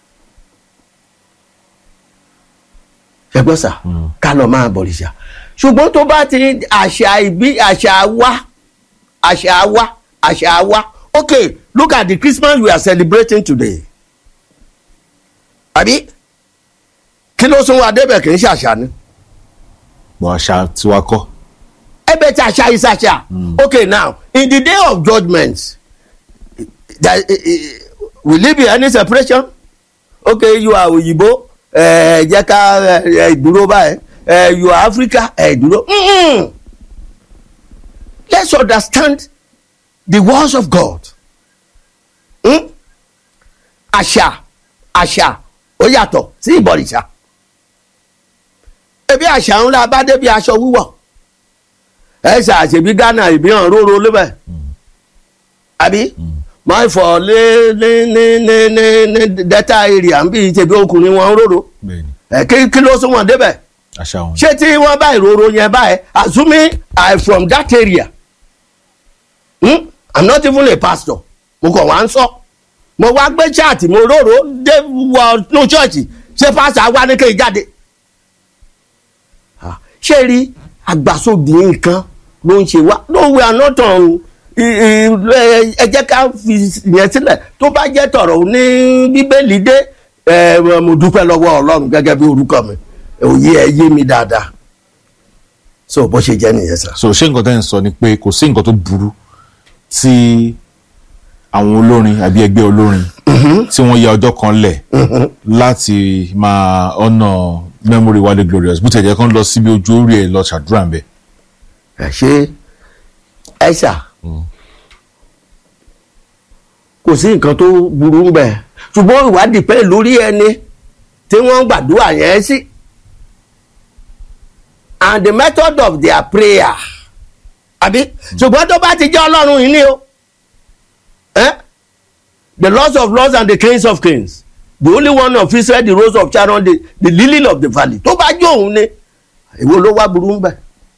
S1: ṣẹgbọ́n sà ká lọ máa bọ̀rìṣà ṣùgbọ́n tó bá ti àṣà ìbí àṣà wa àṣà wa àṣà wa okay look at the christmas we are celebrating today àbí kí ló sún wa débẹ̀ kì í ṣàṣà ni
S2: bọ̀ àṣà tiwa kọ́
S1: ẹbẹ̀ tí àṣà is àṣà okay now in the day of judgment there, eh, eh, will it be any separation okay you are òyìnbó ẹ jẹ́ ká ẹ dúró báyìí ẹ you are africa ẹ dúró Mm-mm. let's understand the words of god Hmm? àṣà àṣà ó yàtọ̀ sí ìbọ̀rìṣà ebi àṣà ńlá bá débi aṣọ wíwọ̀ ẹ ṣàṣebí ghana ìbíhàn róró lébẹ̀ àbí máa fọ lé ní ní ní ní ní delta area ń bí ìṣèbí ọkùnrin wọn róró
S2: bẹ́ẹ̀ ni
S1: ẹ kí kí ló sún wọn débẹ̀
S2: àṣà wọn.
S1: ṣé tí wọ́n bá ìrorò yẹn báyìí assuming i from that area hmm? i'm not even a pastor mo kàn wá ń sọ mo wá gbé chaati mo róró dé wọ inú ṣọ́ọ̀ṣì ṣé pastor wá ní kéè jáde Ah, ṣé rí àgbàsóbì nǹkan ló ń ṣe wá no we are not on i- i- ẹ ẹ jẹ́ ká fi yẹn sílẹ̀ tó bá jẹ́ tọ̀rọ̀ ní bíbélì dé ẹ mo dúpẹ́ lọ́wọ́ ọlọ́run gẹ́gẹ́ bí orúkọ mi òye ẹ yé mi dáadáa so bó ṣe jẹ́ nìyẹn sá.
S2: so ṣé nǹkan tẹ́ ń sọ ni pé kò sí nǹkan tó burú tí àwọn olórin àbí ẹgbẹ́ olórin tí wọ́n ya ọjọ́ kan lẹ̀ láti máa ọ̀nà memory Wale Glorious bó tẹ̀jẹ̀ kan lọ síbi ojú orí ẹ̀ lọ ṣàdúrà ń bẹ̀.
S1: ẹ ṣe ẹ ṣà kò sí nǹkan tó burú ń bẹ̀ ṣùgbọ́n ìwádìí pẹ́ lórí ẹni tí wọ́n ń gbàdúrà yẹn sí and the method of their prayer àbí ṣùgbọ́n tó bá ti jẹ́ ọlọ́run yìí ni o eh? the lords of lords and the kings of kings the only one of Israel the rose of Sharon the, the lily of the valley tó bá jẹ́ òun ni èwo ló wá burú ń bẹ̀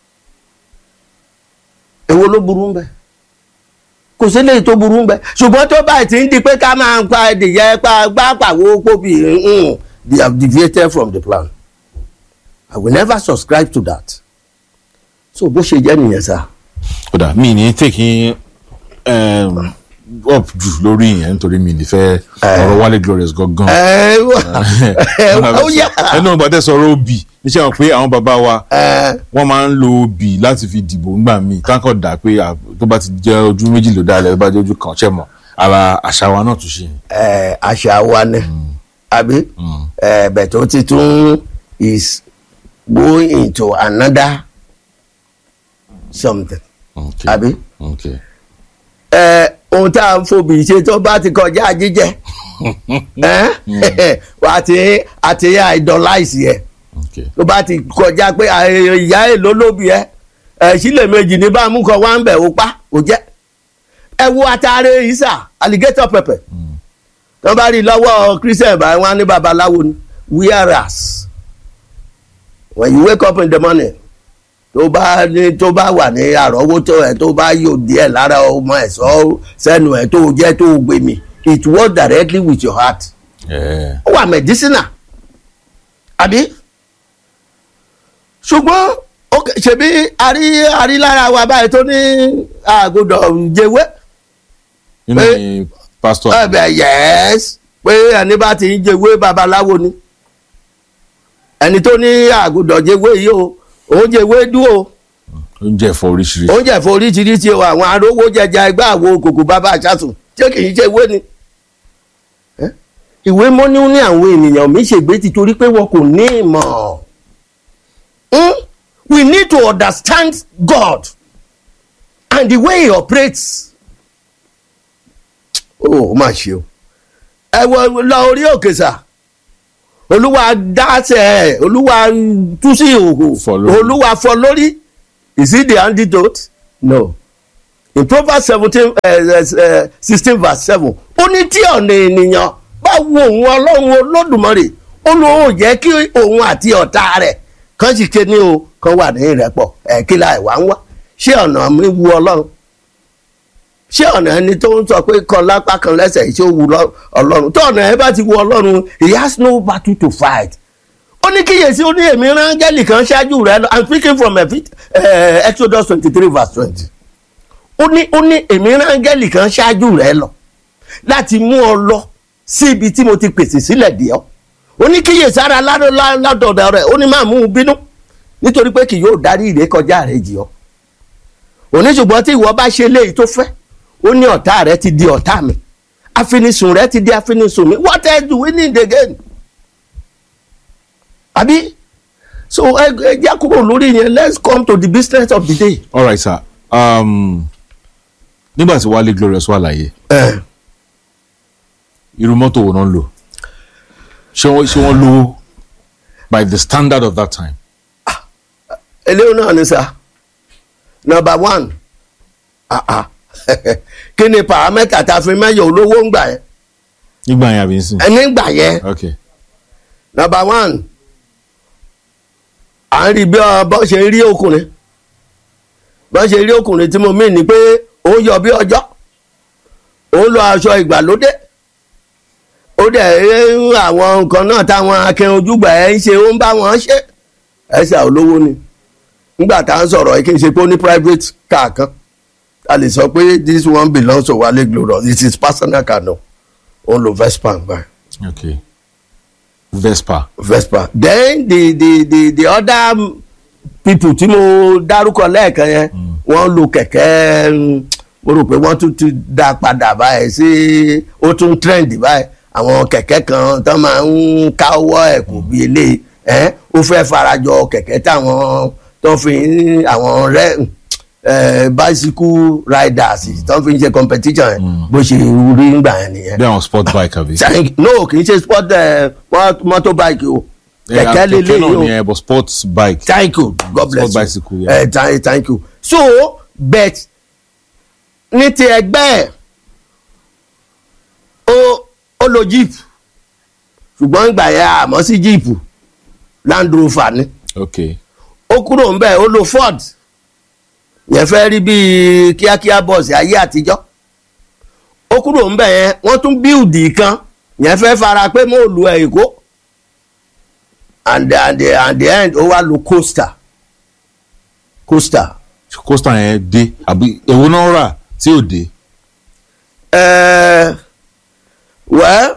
S1: èwo ló burú ń bẹ̀ kò sí léyìí tó burú ń bẹ̀ ṣùgbọ́n tó báyìí ti ń di pé ká máa ń pa ẹdìyẹ pa gbá pàwó pópì mm, they have deviated from the plan I will never subscribe to that so bó ṣe jẹ́ nìyẹn sá.
S2: kódà mi ní taking um, up jù lórí ìyẹn nítorí mi ní fẹ́ ọ̀rọ̀ Wale Glorious gangan.
S1: ẹ ó yà
S2: ẹnu ọgbà tẹ sọ̀rọ̀ obì níṣẹ́ wọn pé àwọn bàbá wa
S1: ẹ
S2: wọ́n máa ń lo obì láti fi dìbò ńgbà míì káńkọ̀ dà pé à, tó bá ti jẹ́ ojú méjì ló dálẹ̀ tó bá jẹ́ ojú kan ṣẹ́ mọ̀ ara àṣà wa náà tún ṣe.
S1: ẹ àṣà wa ni àbí ẹ bẹ̀ tó ti tún is going into another something
S2: Okay.
S1: àbí
S2: Okay.
S1: ẹ ohun tá à ń fòbì ṣe tó bá ti kọjá jíjẹ ẹ wà á ti àti idolize yẹ
S2: Okay.
S1: tó bá ti kọjá pé à, ìyá èlò lóbi ẹ ẹ sílẹ̀ méjì ní bá mú kọ wá ń bẹ̀ ó pa ó jẹ́ ẹ wo atare isa alligator pepper tó bá rí i lọ́wọ́ christian báyìí wọ́n á ní babaláwo ni whereas when you wake up in the morning tó bá ní tó bá wà ní àrọ́wọ́tó ẹ̀ tó bá yóò díẹ̀ lára ọmọ ẹ̀ sọ sẹ́nu ẹ̀ tó jẹ́ tó gbé mi it works directly with your heart
S2: Yeah.
S1: ó wà medicinal àbí ṣùgbọ́n ó- ṣebí àrí àrí lára wa báyìí tó ní àgùdọ̀ jẹwé
S2: nínú
S1: Pé-
S2: ni pastor
S1: ẹ̀bẹ̀ yẹ́s pé ẹni bá ti ń jẹwé babaláwo ni ẹni tó ní àgùdọ̀ jẹwé yìí o òun jẹwé dúró
S2: oúnjẹ ẹ̀fọ́ oríṣiríṣi.
S1: oúnjẹ fún oríṣiríṣi o àwọn arówó jẹjẹ ẹgbẹ́ àwo kòkò bàbá àṣàtún tí kì í ṣe ìwé ni. Ẹ́, ìwé mọ́ní ní àwọn ènìyàn mi ṣègbè ti torí pé wọn kò ní ìmọ̀. Hmm? we need to understand God and the way he operates. ó mà ṣe o ẹ wọ lọ orí òkè sà olúwa dáṣẹ olúwa tú sí ìhòhò
S2: Fọ́ lórí.
S1: olúwa fọ́ lórí is it the antidote no in proverbs seventeen sixteen verse seven ó ní tí ọ̀nà ènìyàn bá wo òun ọlọ́run olódùmarè ó lóun jẹ́ kí òun àti ọ̀tá rẹ̀ kàn sì ké ní o kàn wà ní ìrẹ́pọ̀ ẹ̀ kí la ìwà ń wá ṣé ọ̀nà mi wu ọlọ́run ṣé ọ̀nà ẹni tó ń sọ pé kan lápá kan lẹ́sẹ̀ ṣé ó wu lọ- ọlọ́run tó ọ̀nà ẹ bá ti wu ọlọ́run he has no battle to fight ó ní kíyèsí ó ní èmi rán áńgẹ́lì kan ṣáájú rẹ lọ i'm speaking from Eph- eh, exodus twenty three verse twenty ó ní ó ní èmi rán áńgẹ́lì kan ṣáájú rẹ lọ láti mú ọ lọ sí ibi tí mo ti pèsè sílẹ̀ dì ọ́ ó ní kíyèsí ara ládọ̀dọ̀ rẹ̀ ó ní máa mú un bínú nítorí pé kì yóò darí ìrékọjá rẹ̀ jì ọ́ òní ṣùgbọ́n tí ìwọ bá ṣe léyìí tó fẹ́ ó ní ọ̀tá rẹ ti di ọ̀tá mi afinisùn rẹ ti di afinisùn mi what else do we need again àbí so ẹ ẹ já kúrò lórí yẹn let's come to the business of the day.
S2: all right sir um, nígbà tí wálé glorious wà láyé
S1: ẹ
S2: irú mọ́tò wo náà ń lò ṣé wọ́n ṣé wọ́n lówó by the standard of that time
S1: eléyìí náà ni sá number one ah ah kí ni paramẹ́tà tá a fi mẹ́yọ̀ olówó ń gbà yẹn
S2: nígbà yẹn àbí nsìn
S1: ẹni gbà yẹn
S2: ok
S1: number one à ń rí bí ọ bọ́ ṣe ń rí ọkùnrin bọ́ ṣe rí ọkùnrin tí mo mí ni pé ó yọ bí ọjọ́ ó ń lọ aṣọ ìgbàlódé ó dẹ̀ ń àwọn nǹkan náà táwọn akẹ́rin ojúgbà ẹ̀ ń ṣe ó ń bá wọn ṣe ẹ̀ṣẹ̀ olówó ni nígbà tá à ń sọ̀rọ̀ yìí kì í ṣe pé ó ní private car kan a lè sọ pé this one belongs to Wale Glorious it is personal car no ó ń lo Vespa báyìí.
S2: ok vespa
S1: Vespa then the the the the other people tí mo dárúkọ lẹ́ẹ̀kan yẹn wọ́n lo kẹ̀kẹ́ mm, mo rò pé wọ́n tún ti dá padà báyìí sí ó tún trend báyìí àwọn kẹ̀kẹ́ kan tó máa ń káwọ́ ẹ̀ kò bí eléyìí ẹ̀ ó fẹ́ farajọ kẹ̀kẹ́ táwọn tó fi ń àwọn rẹ́ ẹ̀ bicycle riders tó fi ń ṣe competition yẹn bó ṣe rí ngbà yẹn nìyẹn
S2: bí àwọn sport bike àbí.
S1: Thank- no kì í ṣe sport ẹ motorbike o kẹ̀kẹ́ lélẹ̀
S2: náà
S1: yìí o
S2: ni ẹ but sports bike.
S1: thank you god bless
S2: Sport
S1: you
S2: bicycle, yeah.
S1: ẹ thank thank you so bet ní ti ẹgbẹ́ ẹ̀ ó ó lo jeep ṣùgbọ́n ìgbà yẹn àmọ́ sí jeep land rover ni
S2: ok
S1: ó kúrò ń bẹ̀ ó lo ford yẹn fẹ́ rí bíi kíákíá bọ́ọ̀sì ayé àtijọ́ ó kúrò ń bẹ̀ yẹn wọ́n tún bíùdì kan yẹn fẹ́ fara pé mo lu ẹ̀ èkó and the, and the, and the end ó wá lo coaster coaster
S2: coaster yẹn dé àbí èwo náà rà tí ò dé.
S1: uh, well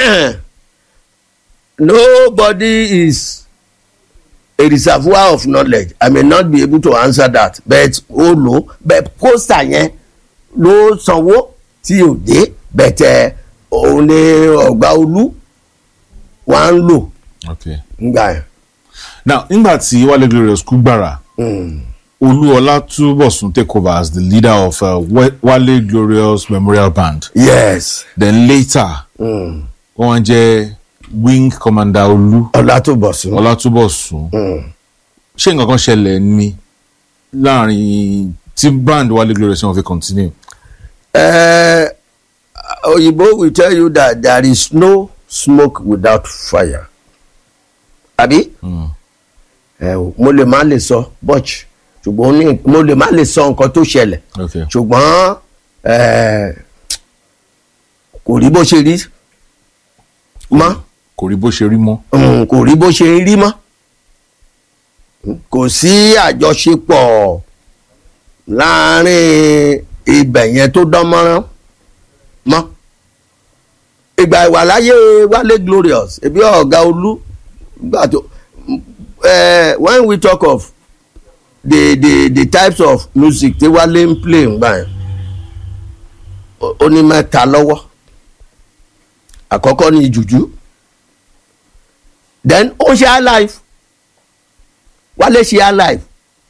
S1: nobody is a reservoir of knowledge i may not be able to answer that but ó lò but coaster yẹn ló sanwó tí ò dé but eh, òun ni ọgbà olú wà ń lò
S2: ok
S1: ngbà yẹn.
S2: now nígbà tí wálé glorious kú gbàrà olúọlá túbọ̀sún take over as the leader of uh, Wa- wálé glorious memorial band
S1: yes
S2: then later wọ́n jẹ́ wing commander olú
S1: ọlátúbọ̀sún.
S2: ọlátúbọ̀sún ṣé nǹkan kan ṣẹlẹ̀ ní láàrin tí band wálé glorious wọn fi continue.
S1: Uh, Oyibo will tell you that there is no smoke without fire. Àbí? Ẹ o, mo lè má lè sọ bọ́ọ̀chì ṣùgbọ́n ó ní- mo lè má lè sọ nǹkan tó ṣẹlẹ̀
S2: Okay.
S1: ṣùgbọ́n eh, kò rí bó ṣe rí mọ́
S2: kò rí bó ṣe rí mọ́.
S1: Mm, kò rí bó ṣe rí mọ́ kò sí àjọṣepọ̀ láàárín ibẹ̀ yẹn tó dán mọ́rán mọ́ ìgbà ìwàláyé Wálé Glorious ebi ọ̀gá olú gbà tó eh, when we talk of the the the types of music tí Wálé ń play ngbà yẹn ó- ó ní mẹ́ta lọ́wọ́ àkọ́kọ́ ní jùjú then ó ṣe alive wálé ṣe alive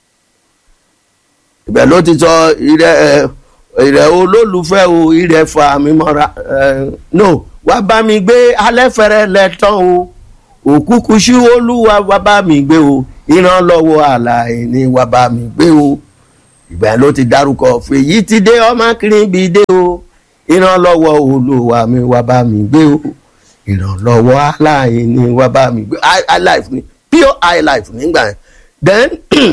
S1: ibẹ̀ ló ti sọ ìrẹ ẹ ìrẹ olólùfẹ́ o ìrẹ fa mi mọ́ra ẹ no wá bá mi gbé alẹ́ fẹ́rẹ́ lẹ́tàn o òkúkú sí olúwa wá bá mi gbé o ìrànlọ́wọ́ àlàyé ni wá bá mi gbé o ìgbà yẹn ló ti dárúkọ fèyí ti dé ọmọ kiri dé o ìrànlọ́wọ́ olúwa mi wá bá mi gbé o ìrànlọ́wọ́ aláìní wá bá mi gbé high high life ni pure high life nígbà yẹn then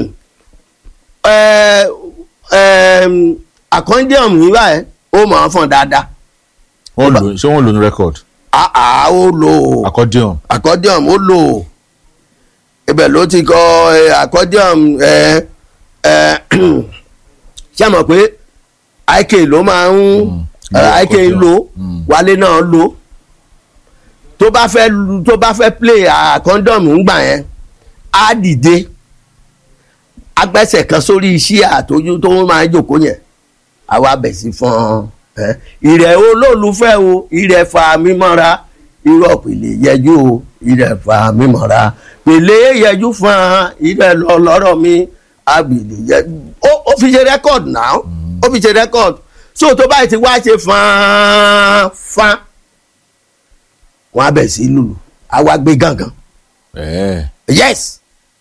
S1: ẹ ẹ àkọ́ndíọ̀m nígbà yẹn ó mọ̀ ọ́n fọ̀n dáadáa
S2: wọ́n lò ṣé wọ́n lò ní record
S1: àá ó lò ó
S2: accordion
S1: accordion ó lò ó ibẹ̀ ló ti kọ ẹ, accordion ẹ ẹ ṣé mọ̀ pé ik ló máa ń
S2: Mm,
S1: ẹ, ik
S2: accordion.
S1: lò
S2: Mm.
S1: wálé náà lò tó bá fẹ́ lu- tó bá fẹ́ play accordion ńgbà yẹn á dìde agbẹ́sẹ̀ kan sórí iṣẹ́ àtọ́jú tó máa ń jòkó yẹn àwa bẹ̀ sí fún ẹ ìrẹ̀ olólùfẹ́ o ìrẹ̀ fa mímọ́ra irọ́ pèlè yẹjú o ìrẹ̀ fa mímọ́ra pèlè yẹjú fún ìrẹ̀ lọ lọ́rọ̀ mi àgbèlè yẹ ó ó fi ṣe rẹ́kọ̀d náà ó fi ṣe rẹ́kọ̀d so tó báyìí ti wá ṣe fán fán wọn á bẹ̀ sí lùlù àwa gbé gángan
S2: ẹ̀ẹ́
S1: yes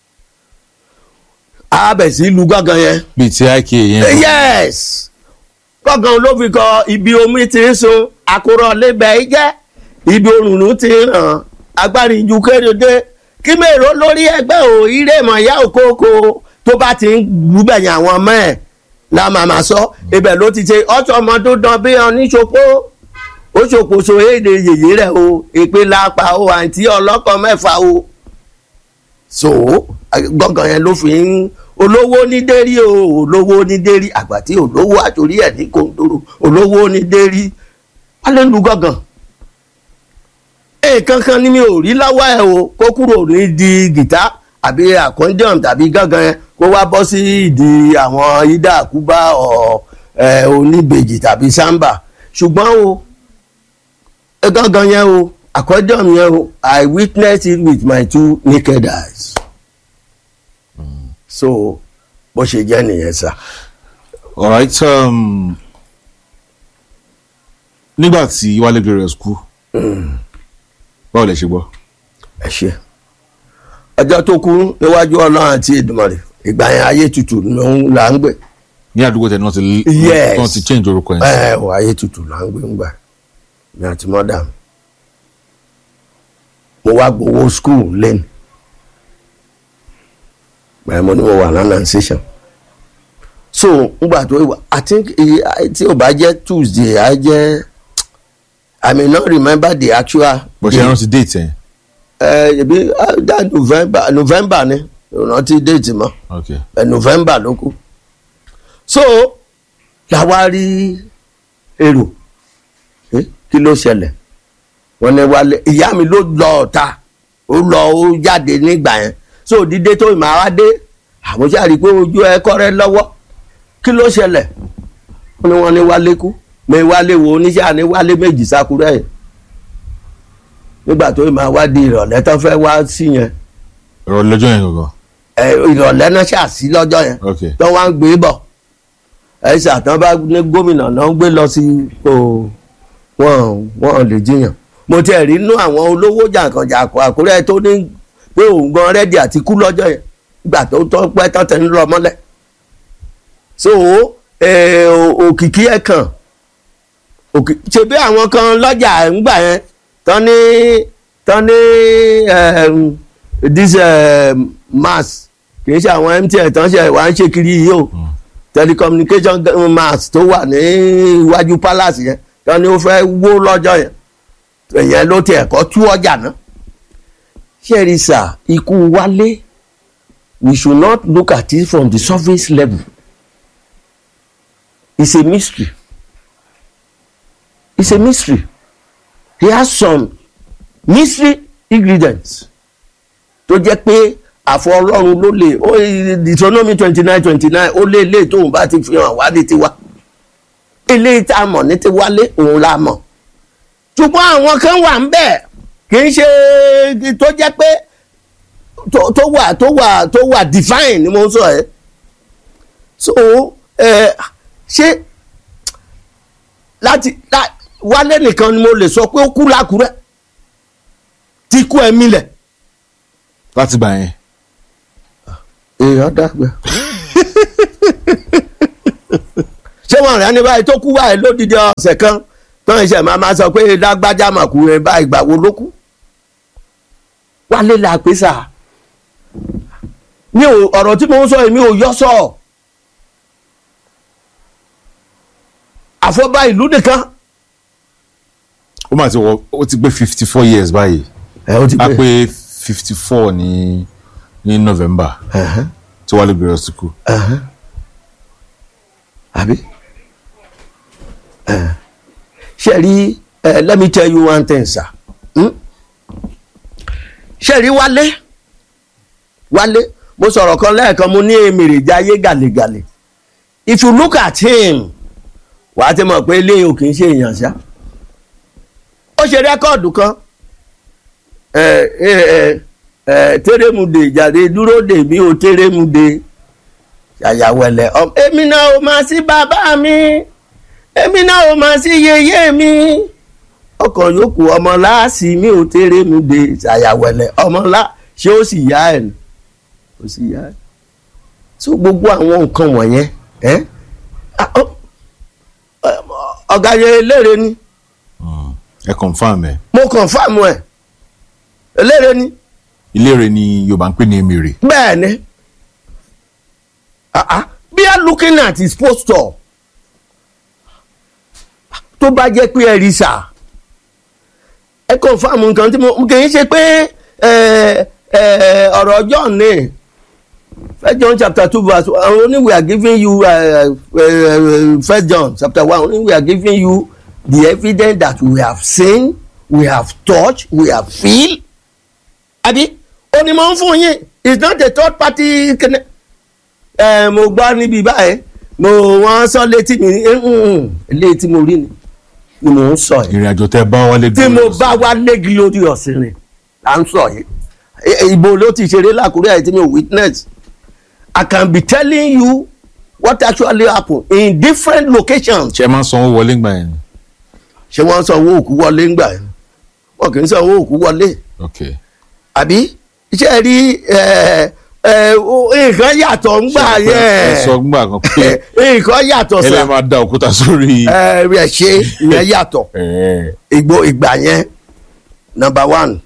S1: á bẹ̀ sí lu gángan yẹn
S2: bíi ti ik yẹn
S1: yes kọ̀ọ̀kan ló fi kọ ibi omi ti ń sun àkùrọ̀ lébẹ̀ jẹ́ ibi òrùn ti ń ràn agbárí ju kéde kí mèrò lórí ẹgbẹ́ ò ire mọ̀ ìyá òkókó tó bá ti ń gbúgbẹ̀yìn àwọn ọmọ ẹ̀ la màmá sọ ibẹ̀ ló ti ṣe ọ̀ṣọ́ ọmọ tó dán bí ọ níṣopó ó ṣòkòṣò èdè yèyé rẹ̀ o èpè lápá o àǹtí ọlọ́kọ̀ mẹ́fà o so gbọ̀ngàn yẹn ló fi ń olówó ní dérí o olówó ní dérí àgbà tí olówó àtòrí ẹ̀ ní kòńdóró olówó ní dérí wọ́n lè lu gbọ̀ngàn nǹkan kan ni mi ò rí láwá ẹ̀ o kó kúrò ní di gìtá àbí àkọ́ndíọ̀m tàbí gángan yẹn kó wá bọ́ sí ìdí àwọn ida àkúbá ọ̀ ẹ̀ oníbejì tàbí sámbà ṣùgbọ́n o ẹ gángan yẹn o àkọ́ndíọ̀m yẹn o I witnessed it with my two naked eyes so bó ṣe jẹ́ nìyẹn sá.
S2: alright um, nígbà tí wálé glorious kú báwo lẹ ṣe gbọ́
S1: ẹ ṣe ọjọ́ tó kú níwájú ọlọ́run àti Èdùmàrè ìgbà yẹn ayé tutù ló ń là ń gbé
S2: ní àdúgbò tẹ̀ ní wọ́n ti
S1: Yes.
S2: wọ́n ti change orúkọ yẹn
S1: ẹ ò ayé tutù là ń gbé ńgbà ní àti mọ́dà mi mo wá gbowó skul lẹ́nu bẹ́ẹ̀ mo ní mo wà lánàá station so ngbà tó wà I think eh, tí ò bá jẹ́ Tuesday á jẹ́ I may not remember the actual
S2: bó ṣe rántí date yẹn
S1: ẹ ẹbí dá november november ni ìrántí déètì mọ
S2: ok
S1: ẹ november ló kù so làwa rí èrò ẹ kí ló ṣẹlẹ̀ wọ́n ní wálé ìyá mi ló lọ ọ̀tá ó lọ ó jáde nígbà yẹn so dídé tó ìmọ̀ àwa dé àmúṣe rí i pé ojú ẹ kọ́rẹ́ lọ́wọ́ kí ló ṣẹlẹ̀ wọ́n ní wọ́n ní wálé kú mi wálé wo oníṣẹ́ àní wálé méjì sákúrẹ́ yẹn nígbà tó ìmọ̀ àwa di ìrọ̀lẹ́ tó fẹ́ wá sí yẹn
S2: ọ̀rọ̀ lọ́jọ́ yẹn gangan
S1: ẹ, ìrọ̀lẹ́ náà ṣàṣì lọ́jọ́ yẹn
S2: ok
S1: tó wá ń gbé bọ̀ ẹ ṣàtàn bá ní gómìnà náà ń gbé lọ sí o wọn wọn lè jiyàn mo tiẹ̀ rí inú àwọn olówó jàǹkànjàǹkàn àkúrẹ́ tó ní pé òun gan rẹ́dì àti kú lọ́jọ́ yẹn ìgbà tó tọ́ pẹ́ tán tẹ̀ ń lọ mọ́lẹ̀ so ẹ, o- òkìkí ẹ̀ kàn òkì- ṣebí àwọn kan lọ́jà ńgbà yẹn tán ní tán ní um, this um, mass kì í ṣe àwọn MTN tán ṣe wà ń ṣe kiri yìí o telecommunication g- mass tó wà ní iwájú palace yẹn tán ni ó fẹ́ wó lọ́jọ́ yẹn ìyẹn ló ti ẹ̀kọ́ tú ọjà náà ṣẹ́ẹ̀rì sà ikú wálé we should not look at it from the surface level it's a mystery it's a mystery he has some mystery ingredients tó jẹ́ pé àfọ ọlọ́run ló lè ó Deuteronomy twenty nine twenty nine ó lé ilé tóun bá ti fi hàn wá ní tiwa ilé tá a mọ̀ ní tiwálé òun la mọ̀ ṣùgbọ́n àwọn kan wà ń bẹ̀ kì í ṣe tó jẹ́ pé tó tó wà tó wà tó wà divine ni mo ń sọ ẹ́ so ẹ ṣé láti lá- wálé nìkan ni mo lè sọ pé ó kú lákùrẹ́ tí kú ẹ̀mí lẹ̀
S2: láti gbà yẹn
S1: èèyàn dàgbà ṣé wọn rẹ ní báyìí tó kú báyìí lódìdí ọ̀sẹ̀ kan tó ń ṣe máa máa sọ pé lágbájá màkú rẹ báyìí ìgbà wo ló kú wálé la pé sà mi ò ọ̀rọ̀ tí mo ń sọ yìí mi ò yọ sọ àfọ́bá ìlú nìkan
S2: ó mà ti wọ ó ti pé fifty four years báyìí
S1: ẹ ó ti
S2: a
S1: pé
S2: pé fifty four ní ní november
S1: Ẹ̀hẹ́n,
S2: tí wàá lè bẹ̀rẹ̀ ọ̀sìnkú.
S1: ẹ̀hẹ́n. àbí Ẹ̀. ṣe rí ẹ, let me tell you one thing sir Hmm? ṣe rí wálé wálé mo sọ̀rọ̀ kan lẹ́ẹ̀kan mo ní èmèrè jayé gàlégàlé if you look at him wàá ti mọ̀ pé eléyìí ò kì í ṣe èèyàn ṣá ó ṣe rẹ́kọ̀dù kan ẹ ẹ ẹ ẹ térémùdè ìjàre dúró dè mí o térémùdè ṣàyàwẹ̀lẹ̀ ọm èmi náà ò máa sí bàbá mi èmi náà ò máa sí yèyé mi ọkàn yòókù ọmọ láàsì mi ò térémùdè ṣàyàwẹ̀lẹ̀ ọmọ lá ṣé ó sì yá ẹ̀ ni ó sì yá ẹ̀ so gbogbo àwọn nǹkan wọ̀nyẹn ẹ́ ah, ọ- ọ- ọ̀gá yẹn eléré ni
S2: ẹ confam ẹ
S1: mo confam ẹ̀ eléré ni
S2: ìlérè ni yorùbá ń pè ní emèrè
S1: bẹ́ẹ̀ ni Ah, ah. bí a looking at his posture tó bá jẹ́ pé ẹ rí sà ẹ confam nǹkan tí mo kì í ṣe pé ẹ, ẹ, ọ̀rọ̀ John ní First John chapter two verse one only we are giving you uh, uh, First John chapter one only we are giving you the evidence that we have seen we have touched we have feel àbí ó ní mo ń fún yín it's not a third party kene ẹ mo gbọ́ níbi báyìí mo wọ́n sọ létí mi eh, mm, eléyìí tí mo rí ni ni mo ń sọ yìí
S2: ìrìn àjò tẹ bá wálé
S1: tí mo bá wá léegi lórí ọ̀sìn rìn là ń sọ yìí Eh, eh, ibo ló ti ṣeré lákùrẹ́ àyè tí mi ò witness I can be telling you what actually happen in different locations
S2: ṣe máa ń sanwó wọlé gbà yẹn
S1: ṣé wọ́n sanwó òkú wọlé ńgbà yẹn wọn kì í sanwó òkú wọlé
S2: ok
S1: àbí iṣẹ́ rí ẹ, ẹ, o- nǹkan yàtọ̀ ńgbà
S2: ẹ
S1: yẹn
S2: sọ gbà kan pé
S1: nǹkan yàtọ̀
S2: ẹ lè
S1: sá
S2: máa da òkúta sórí
S1: ẹ rẹ̀ ṣe ìyẹn yàtọ̀
S2: ẹ
S1: ìgbò ìgbà yẹn number one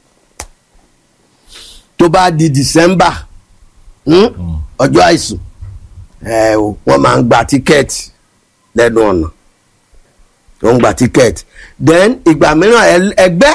S1: tó bá di December hmm, ọjọ́ àìsùn ẹ, o, wọ́n máa ń gba tíkẹ́ẹ̀tì lẹ́nu ọ̀nà wọ́n ń gba tíkẹ́ẹ̀tì then ìgbà mìíràn ẹ- ẹgbẹ́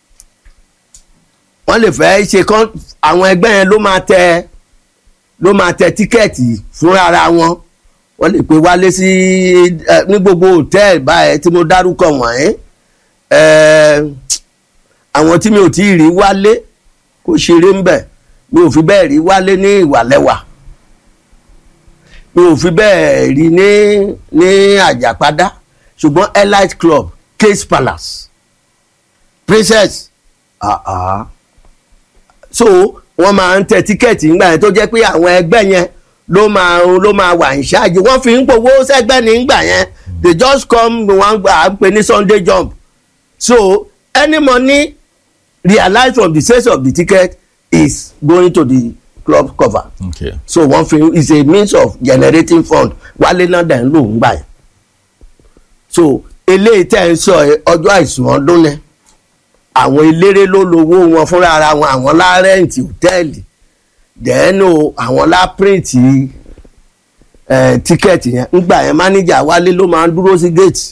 S1: wọ́n lè fẹ́ ṣe kán àwọn ẹgbẹ́ yẹn ló máa tẹ ló máa tẹ tíkẹ́ẹ̀tì fúnra ara wọn wọ́n lè pe wálé sí ẹ, ní gbogbo hòtẹ́ẹ̀lì báyẹn tí mo dárúkọ wọ̀nyí ẹ, àwọn tí mi ò tí ì rí wálé kó ṣeré ń bẹ̀ mi ò fi bẹ́ẹ̀ rí wálé ní ìwàlẹ́wà mi ò fi bẹ́ẹ̀ rí ní ní àjàpadà ṣùgbọ́n elite club case palace princess ah ah so wọ́n máa ń tẹ tíkẹ́ẹ̀tì ńgbà yẹn tó jẹ́ pé àwọn ẹgbẹ́ yẹn ló máa ló máa wà ní ṣáàjì wọ́n fi ń powó sẹ́gbẹ́ ní ńgbà yẹn they just come wọ́n gbà á pè ní sunday jump so any money realized from the sales of the ticket is going to the club cover
S2: ok
S1: so wọ́n fi is a means of generating fund wálé náà dẹ̀ ń lò ń gbà yẹn so eléyìí tẹ́ ń sọ ẹ, ọjọ́ àìsùn ọdún ni àwọn eléré ló lówó wọn fúnra ara wọn àwọn lárẹ́ǹtì hòtẹ́ẹ̀lì dẹ́nu àwọn lápírìntì tíkẹ́ẹ̀tì yẹn ńgbà yẹn mánéjà wálé ló máa ń dúró sí géètì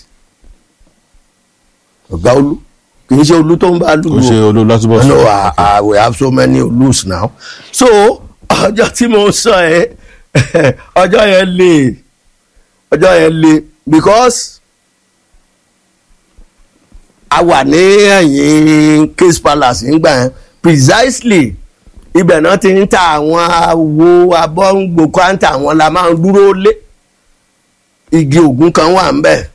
S1: ọ̀gá olú kì í ṣe olú tó ń bá lù
S2: kò ṣe olólùwàtúbọ̀
S1: no I, I, we have so many lose now so ọjọ́ tí mo sọ ẹ ọjọ́ yẹn le ọjọ́ yẹn le because a wà ní ẹ̀yìn case palace nígbà yẹn precisely ibẹ̀ náà ti ń ta àwọn awo abọ́ngbò kọ́ńtà àwọn la máa ń dúró lé igi ògùn kan wà ń bẹ̀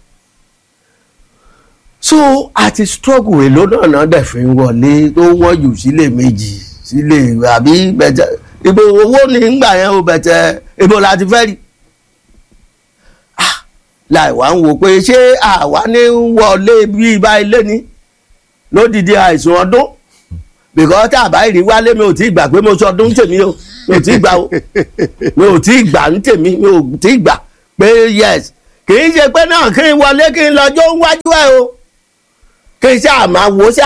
S1: so àti struggle èlò náà náà dẹ̀ fi ń wọlé tó wọ́n jù sílé méjì sílé àbí bẹ̀tẹ̀ ibo owó ní ngbà yẹn o bẹ̀tẹ̀ ibo la ti fẹ́ rí Ah, láì wá ń wò pé ṣé àwa ní wọlé bí ibà ilé ni lódìdí àìsàn ọdún because tá a bá rí wálé mi ò tí ì gbà pé mo sọ ọdún tèmi o mi ò tí ì gbà o mi ò tí ì gbà ń tèmi mi ò tí ì gbà pé yes kì í ṣe pé náà kí n wọlé kí n lọ́jọ́ ń wájú ẹ̀ o kí n ṣáà máa wò ó ṣá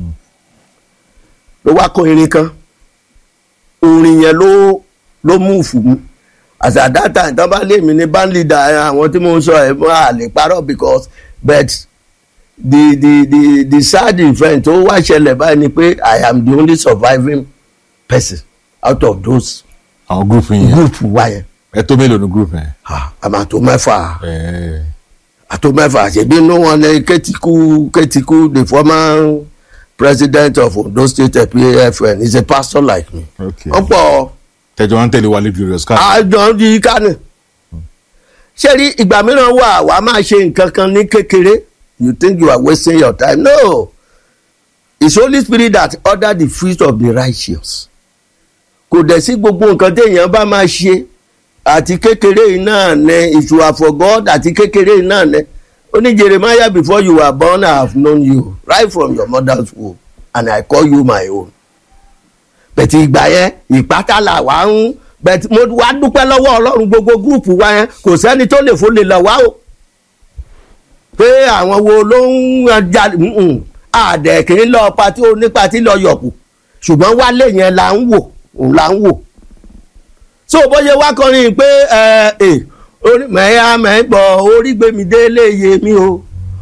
S1: ló wá kọ irin kan orin yẹn ló ló mú fún mi as at that time tán bá lé mi ní band leader àwọn tí mo ń sọ ẹ̀ mọ́ àlè parọ́ because but the the the the sad event tó wá ṣẹlẹ̀ báyìí ni pé I am the only surviving person out of those
S2: àwọn group yẹn
S1: group wa yẹn
S2: ẹ tó mélòó ní group yẹn.
S1: ah àmà tó mẹ́fà
S2: ẹ
S1: àtò mẹ́fà ṣèbí inú wọn lẹ kẹ́tìkú kẹ́tìkú the former president of Ondo State PAFN is a pastor like me
S2: ok
S1: wọ́n pọ̀
S2: tẹjọ wọn tẹ̀lé Wálé Glorious ká.
S1: àjọ yìí kánì ṣé rí ìgbà mìíràn wà wàá máa ṣe nǹkan kan ní kékeré you think you are wasting your time no it's Holy Spirit that order the feet of the righteous kò dẹ̀ sí gbogbo nǹkan téèyàn bá máa ṣe àti kékeré yìí náà ní if you are for God àti kékeré yìí náà ní ó ní Jeremiah before you were born I have known you right from your mother's womb and I call you my own bẹ̀tì ìgbà yẹn ìpátálà wà ń bẹ̀tì mo wá dúpẹ́ lọ́wọ́ ọlọ́run gbogbo gúrùpù wa yẹn kò sẹ́ni tó lè fò lè lọ wá o pé àwọn wo ló ń jalè mm-mm. àdẹ̀ kì í lọ patí onípatí lọ yọ̀kù ṣùgbọ́n wálé yẹn là ń wò òun là ń wò so bóyá wá kọrin pé ẹ ẹ orí mẹ́yà mẹ́gbọ́ orí gbèmí délé yé mi o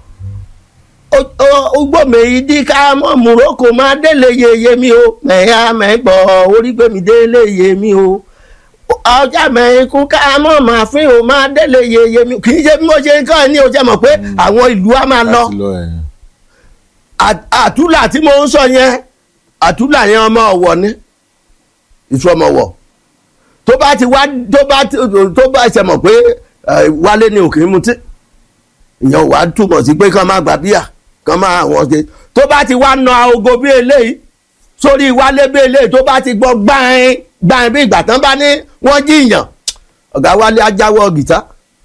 S1: ugbómi ìdí ká mọ́ mùrókò máa délé yeye mi o mẹ́yà mẹ́gbọ́ orí gbèmí délé yé mi o ọjà mẹ́kún ká mọ́ máa fín o máa délé yeye mi kì í ṣe bí mo ṣe ń kọ́ ẹ ní o jẹ́ mọ̀ pé àwọn ìlú á máa lọ
S2: láti lọ ẹ.
S1: à- àtúlà tí mo ń sọ yẹn àtúlà yẹn ọmọ ọ̀wọ̀ ni ìfọmọwọ̀ tó bá ti wá tó bá ti- tó bá ṣe mọ̀ pé ẹ, wálé ni òkè ń mutí ìyẹn wàá túmọ̀ sí pé kán máa gbà bíà kán máa àwọn ṣe tó bá ti wá na ogo bí eléyìí sórí wálé bí eléyìí tó bá ti gbọ́ gbáìn gbáìn bí ìgbà tán bá ní wọ́n jiyàn ọ̀gá wálé ajáwọ́ gìtá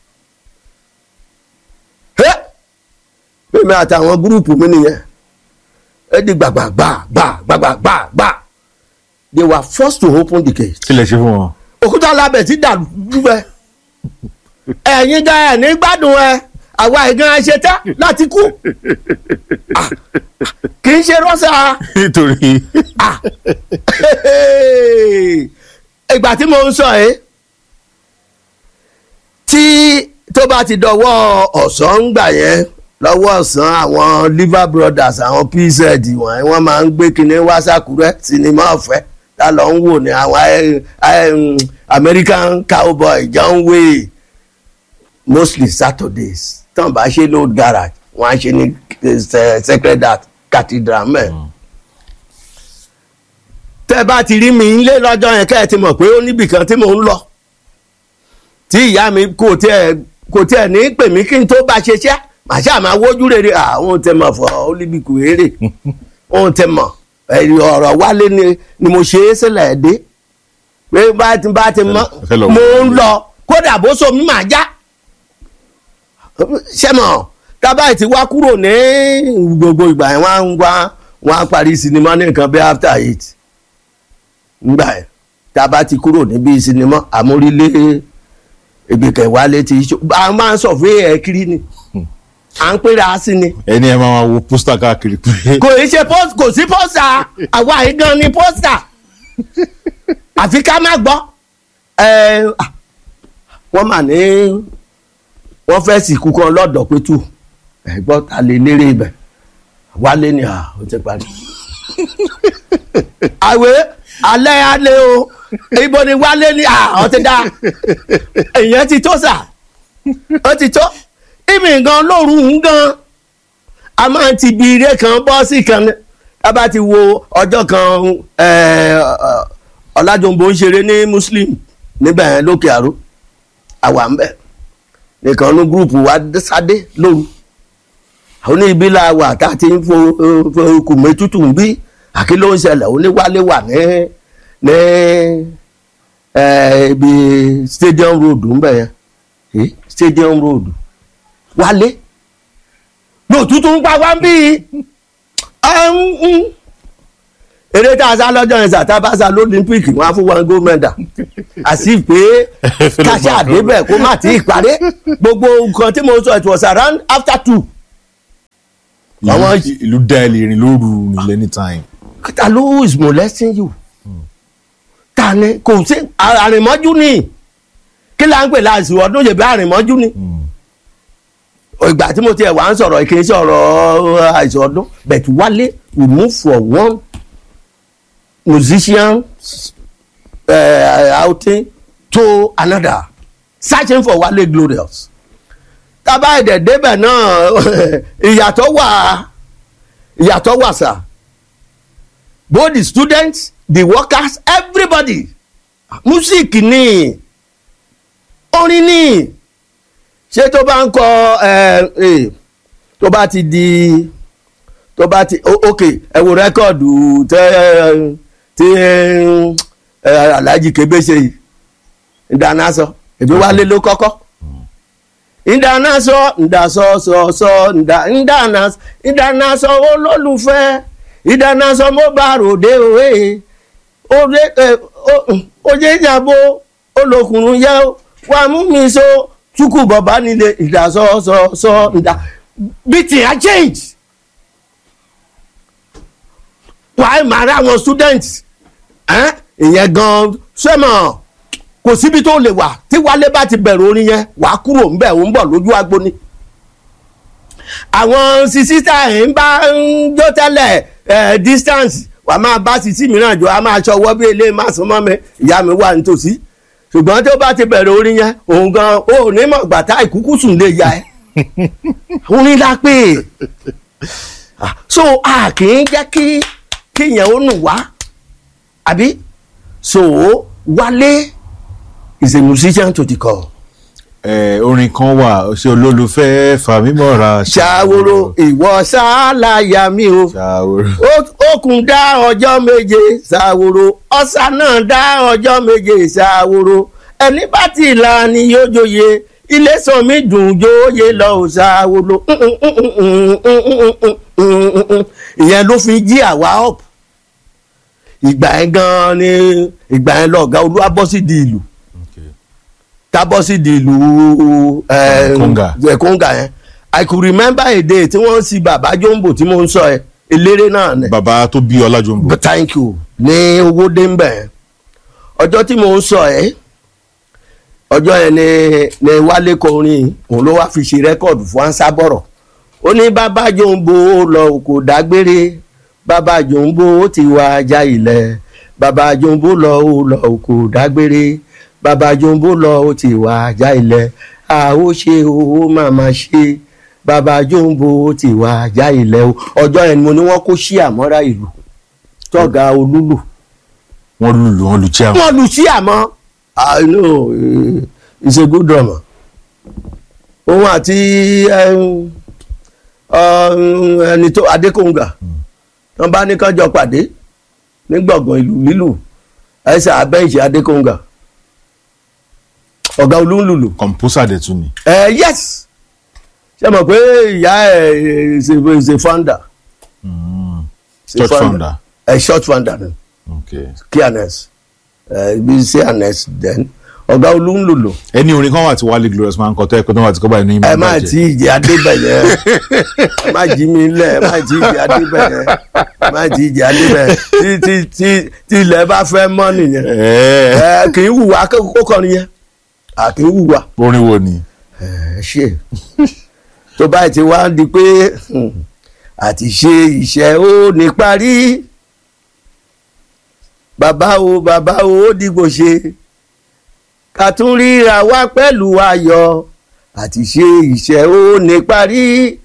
S1: Hé! mímí àtàwọn gúrùpù mi nìyẹn ẹ di gbàgbàgbà gbàgbàgbà gbà they were forced to open the gate
S2: kí lè ṣe fún wọn.
S1: òkúta labẹ̀ tí dàlú ẹ ẹ̀yin gan ẹ̀ ní gbádùn ẹ àwa ìgan ẹ ṣe tán láti kú Ah, kì í ṣe rọ́ṣà
S2: nítorí
S1: Ah. ìgbà tí mo ń sọ ẹ́ tí tó bá ti dọwọ́ ọ̀sán ń gbà yẹn lọ́wọ́ ọ̀sán àwọn liver brothers àwọn pz wọ̀nyí wọ́n máa ń gbé kinní wá sàkúrẹ́ sinimá ọ̀fẹ́ tá lọ ń wò ní àwọn ẹ- ẹ- um, American cowboy John Wayne mostly Saturdays tán bá ṣe ní old garage wọ́n á ṣe ní eh, Sacred Heart Cathedral mẹ́rin tẹ́ bá ti rí mi nílé lọ́jọ́ yẹn kẹ́ ẹ ti mọ̀ pé ó níbì kan tí mò ń lọ tí ìyá mi kò tiẹ̀ kò tiẹ̀ ní pè mí kí n tó bá ṣe ṣẹ́ màá ṣáà máa wójú rere àwọn tẹ mọ̀ fọ́ olíbìkù eré òun tẹ mọ̀ ẹ̀rí ọ̀rọ̀ wálé ni ni mo ṣe é sílẹ̀ dé pé bá ti bá ti mọ́
S2: Ẹ fẹ́ lọ
S1: mo
S2: wò ó.
S1: ń lọ kódà bó so mi máa já ṣẹ́mọ̀ tábà ti wá kúrò ní gbogbo ìgbà yẹn wọ́n á ń wá wọ́n á parí sinimá ní nǹkan bí after eight ngbà yẹn tábà ti kúrò níbi sinimá àmórílé ìgbèkẹ̀ wálé ti ṣó a máa ń sọ̀fẹ́ ẹ̀ kiri ni à ń pèrè sí ni
S2: ẹni ẹ máa wo pósítà káàkiri pé
S1: kò í ṣe post kò sí pósítà àwa yìí gan ni pósítà àfi ká má gbọ́ ẹ ah, wọ́n mà ní wọ́n fẹ́ sìnkú kan lọ́dọ̀ pé tù ẹ gbọ́ ta lè lérè ibẹ̀ wálé ni à ó ti parí. àwẹ̀ alẹ́ alẹ́ o ibo ni wálé ni à ó ti dá èèyàn ti tó sà ó ti tó ìmì gan lóru ń gan a máa ti bi ire kan bọ́ sí kan ní a bá ti wo ọjọ́ kan eh, ọ̀làjọ̀ǹbó ń ṣeré ní muslim níbẹ̀ yẹn lókè àró àwa ń bẹ̀ nìkan ní gúrùpù wa sáde lóru àwọn ní ibi la wà tá a ti ń fo fo kùmẹ́ tútù ń bí àkí ló ń ṣẹlẹ̀ oníwálé wà ní ní eh, ibi stadium road ń bẹ̀ yẹn Eh, stadium road wálé lòtútù ń pa wá ń bí eré tá a sá lọ́jọ́ yẹn sàtá bá sá lólímpíìkì wọn á fún wọn gold medal àti pé káṣá àdébẹ̀ kó má tí ì parí gbogbo nǹkan tí mo sọ it was around after two àwọn-
S2: ìlú- ìlú dá ẹ lè rìn lóru rìn anytime.
S1: ta ló is molesting you ta ni kò sí àrìnmọ́jú ni kí là ń pè láàsì ọdún yẹ̀bí àrìnmọ́jú ni ìgbà tí mo tiẹ̀ wá ń sọ̀rọ̀ kì í sọ̀rọ̀ àìsàn ọdún but wálé we move from one musician uh, outing to another searching for wálé glorious tábà ẹ̀dẹ̀ débẹ̀ náà ìyàtọ̀ wà ìyàtọ̀ wà sà both the students the workers everybody music ni orin ni ṣé tó bá ń kọ ẹ ẹ tó bá ti di tó bá ti o- ok ẹ wo rẹkọọdù tẹ tí ẹ alhaji kebe ṣe yìí ìdáná sọ èmi wálé ló kọ́kọ́ ìdáná sọ ìdásọ sọ sọ ìdá ìdáná ìdáná sọ olólùfẹ́ ìdáná sọ mo bá ròde òwe òde ẹ òye ìjàmbó olókùnrin yẹ wà mú mi so tukù bàbá nílé ìdásọ sọ sọ ìdá bìtì á change wàá máa rí àwọn students ẹ́n, ìyẹn gan sẹ́mọ̀ kò síbi tó lè wà tí wálé bá ti bẹ̀rù orin yẹn wàá kúrò ńbẹ̀ ò ń bọ̀ lójú agbo ni àwọn sísítà ẹ̀ ń bá ń jó tẹ́lẹ̀ ẹ̀ distance wà á máa bá sísí mìíràn jọ á máa ṣọwọ́ bí ilé má sún mọ́ mi ìyá mi wà nítòsí ṣùgbọ́n tó bá ti bẹ̀rẹ̀ orin yẹn òun gan ó ní mọ̀ gbàtà ìkúkú sùn lè ya ẹ́ orin la pè é Ah, so a kì í jẹ́ kí kíyẹn ó nù wá àbí so wálé is a musician to the core.
S2: ẹ orin kan wà ṣe olólùfẹ́ fàmímọ́ra.
S1: ṣàwòrò ìwọ ṣáláyà mi o
S2: ṣàwòrò.
S1: Ó- okùn dá ọjọ́ méje ṣàwòrò ọ̀sà náà dá ọjọ́ méje ṣàwòrò ẹni bá ti là ní yóò joyè ilé sàn mí dùn jóye lọ ò ṣàwòrò ìyẹn ló fi jí àwa up ìgbà yẹn gan ni ìgbà yẹn lọ̀gá olúwa bọ́ sí di ìlú tá bọ́ sí di ìlú eh,
S2: Konga.
S1: eh, Konga yẹn I could remember a day tí wọ́n ń sin bàbá jombo tí mo ń sọ ẹ eléré náà ni
S2: bàbá tó bí ọlájọmbó.
S1: but thank you ní owó dé ń bẹ̀ ọjọ́ tí mo ń sọ ẹ́ ọjọ́ yẹn ni ni wálé kọrin òun ló wá fi ṣe rẹ́kọ̀dù fún ansábọ̀rọ̀ ó ní bàbá jòǹbó lọ kò dágbére bàbá jòǹbó ti wá ajá ilẹ̀ bàbá jòǹbó lọ lọ kò dágbére bàbá jòǹbó lọ ti wá ajá ilẹ̀ a ó ṣe owó màmá ṣe bàbá jòǹbó ti wá ajá ilẹ̀ o ọjọ́ yẹn ni mo ní wọ́n kó sí àmọ́ra ìlú tọ́ga olúlù
S2: wọ́n lùlù wọ́n lu chair.
S1: wọ́n lu sí àmọ́ I know eh, he's a good drummer òun àti em, um, ẹni tó adékòǹgà wọ́n bá ní kánjọ pàdé ní gbọ̀ngàn ìlú lílù ẹsẹ̀ abẹ́ǹṣẹ̀ adékòǹgà ọ̀gá olúńlùlù
S2: composer dẹ̀ tún ni.
S1: ẹ yes ṣe mọ̀ pé ìyá ẹ̀ is a- is a founder Is a
S2: church founder.
S1: ẹ short founder ni
S2: okay.
S1: clearness ẹ bí clearness then ọ̀gá olúńlùlù
S2: ẹni orin kan wà tí wálé glorious máa ń kọ tó ẹ pé tó wà tí kò báyìí ní ìmọ̀
S1: ẹ má tí ì jẹ adébẹyẹ ẹ má jí mi lẹ ẹ má tí ì jẹ adébẹyẹ ẹ má tí ì jẹ adébẹyẹ tí tí tí tí ilẹ̀ bá fẹ́ mọ́ nìyẹn
S2: ẹ
S1: ẹ kì í hùwà kó kọrin yẹn à kì í hùwà
S2: orin wo ni.
S1: ẹ ṣe tó báyìí ti wá di pé hmm, àti ṣe iṣẹ́ ó ní parí bàbá o bàbá o ó dìgbò ṣe ká tún ríra wá pẹ̀lú ayọ̀ àti ṣe iṣẹ́ ó ní parí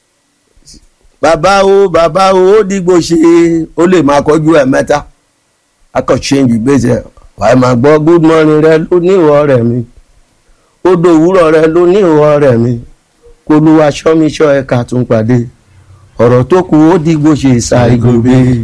S1: bàbá o bàbá o ó dìgbò ṣe ó lè máa kọjú ẹ̀ mẹ́ta akọ̀ change ìgbésẹ̀ wàá máa gbọ́ good morning rẹ ló ní ìwọ rẹ̀ mi odò òwúrọ̀ rẹ ló ní ìwọ rẹ̀ mi kó ló wá ṣọ́míṣọ́ ẹ̀ka tún pàdé ọ̀rọ̀ tó kù ó dìgbò ṣe ṣàìgòbè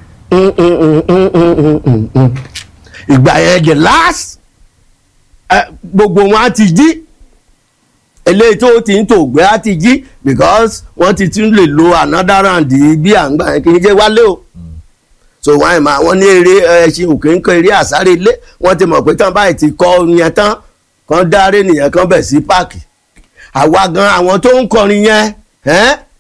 S1: ìgbà yẹn the last eh, gbogbo wọn á ti jí eléyìí tó ti ń tòògbé á ti jí because wọ́n ti tún lè lo another round bí à ń gbà yẹn kì í jẹ́ wálé o so wọn ẹ̀ máa wọ́n ní eré ẹṣin òkè ń kọ eré àsáré ilé wọ́n ti mọ̀ pé tán báyìí ti kọ́ yẹn tán kan dáré nìyẹn kan bẹ̀ sí páàkì àwa gan àwọn tó ń kọrin yẹn ẹ́n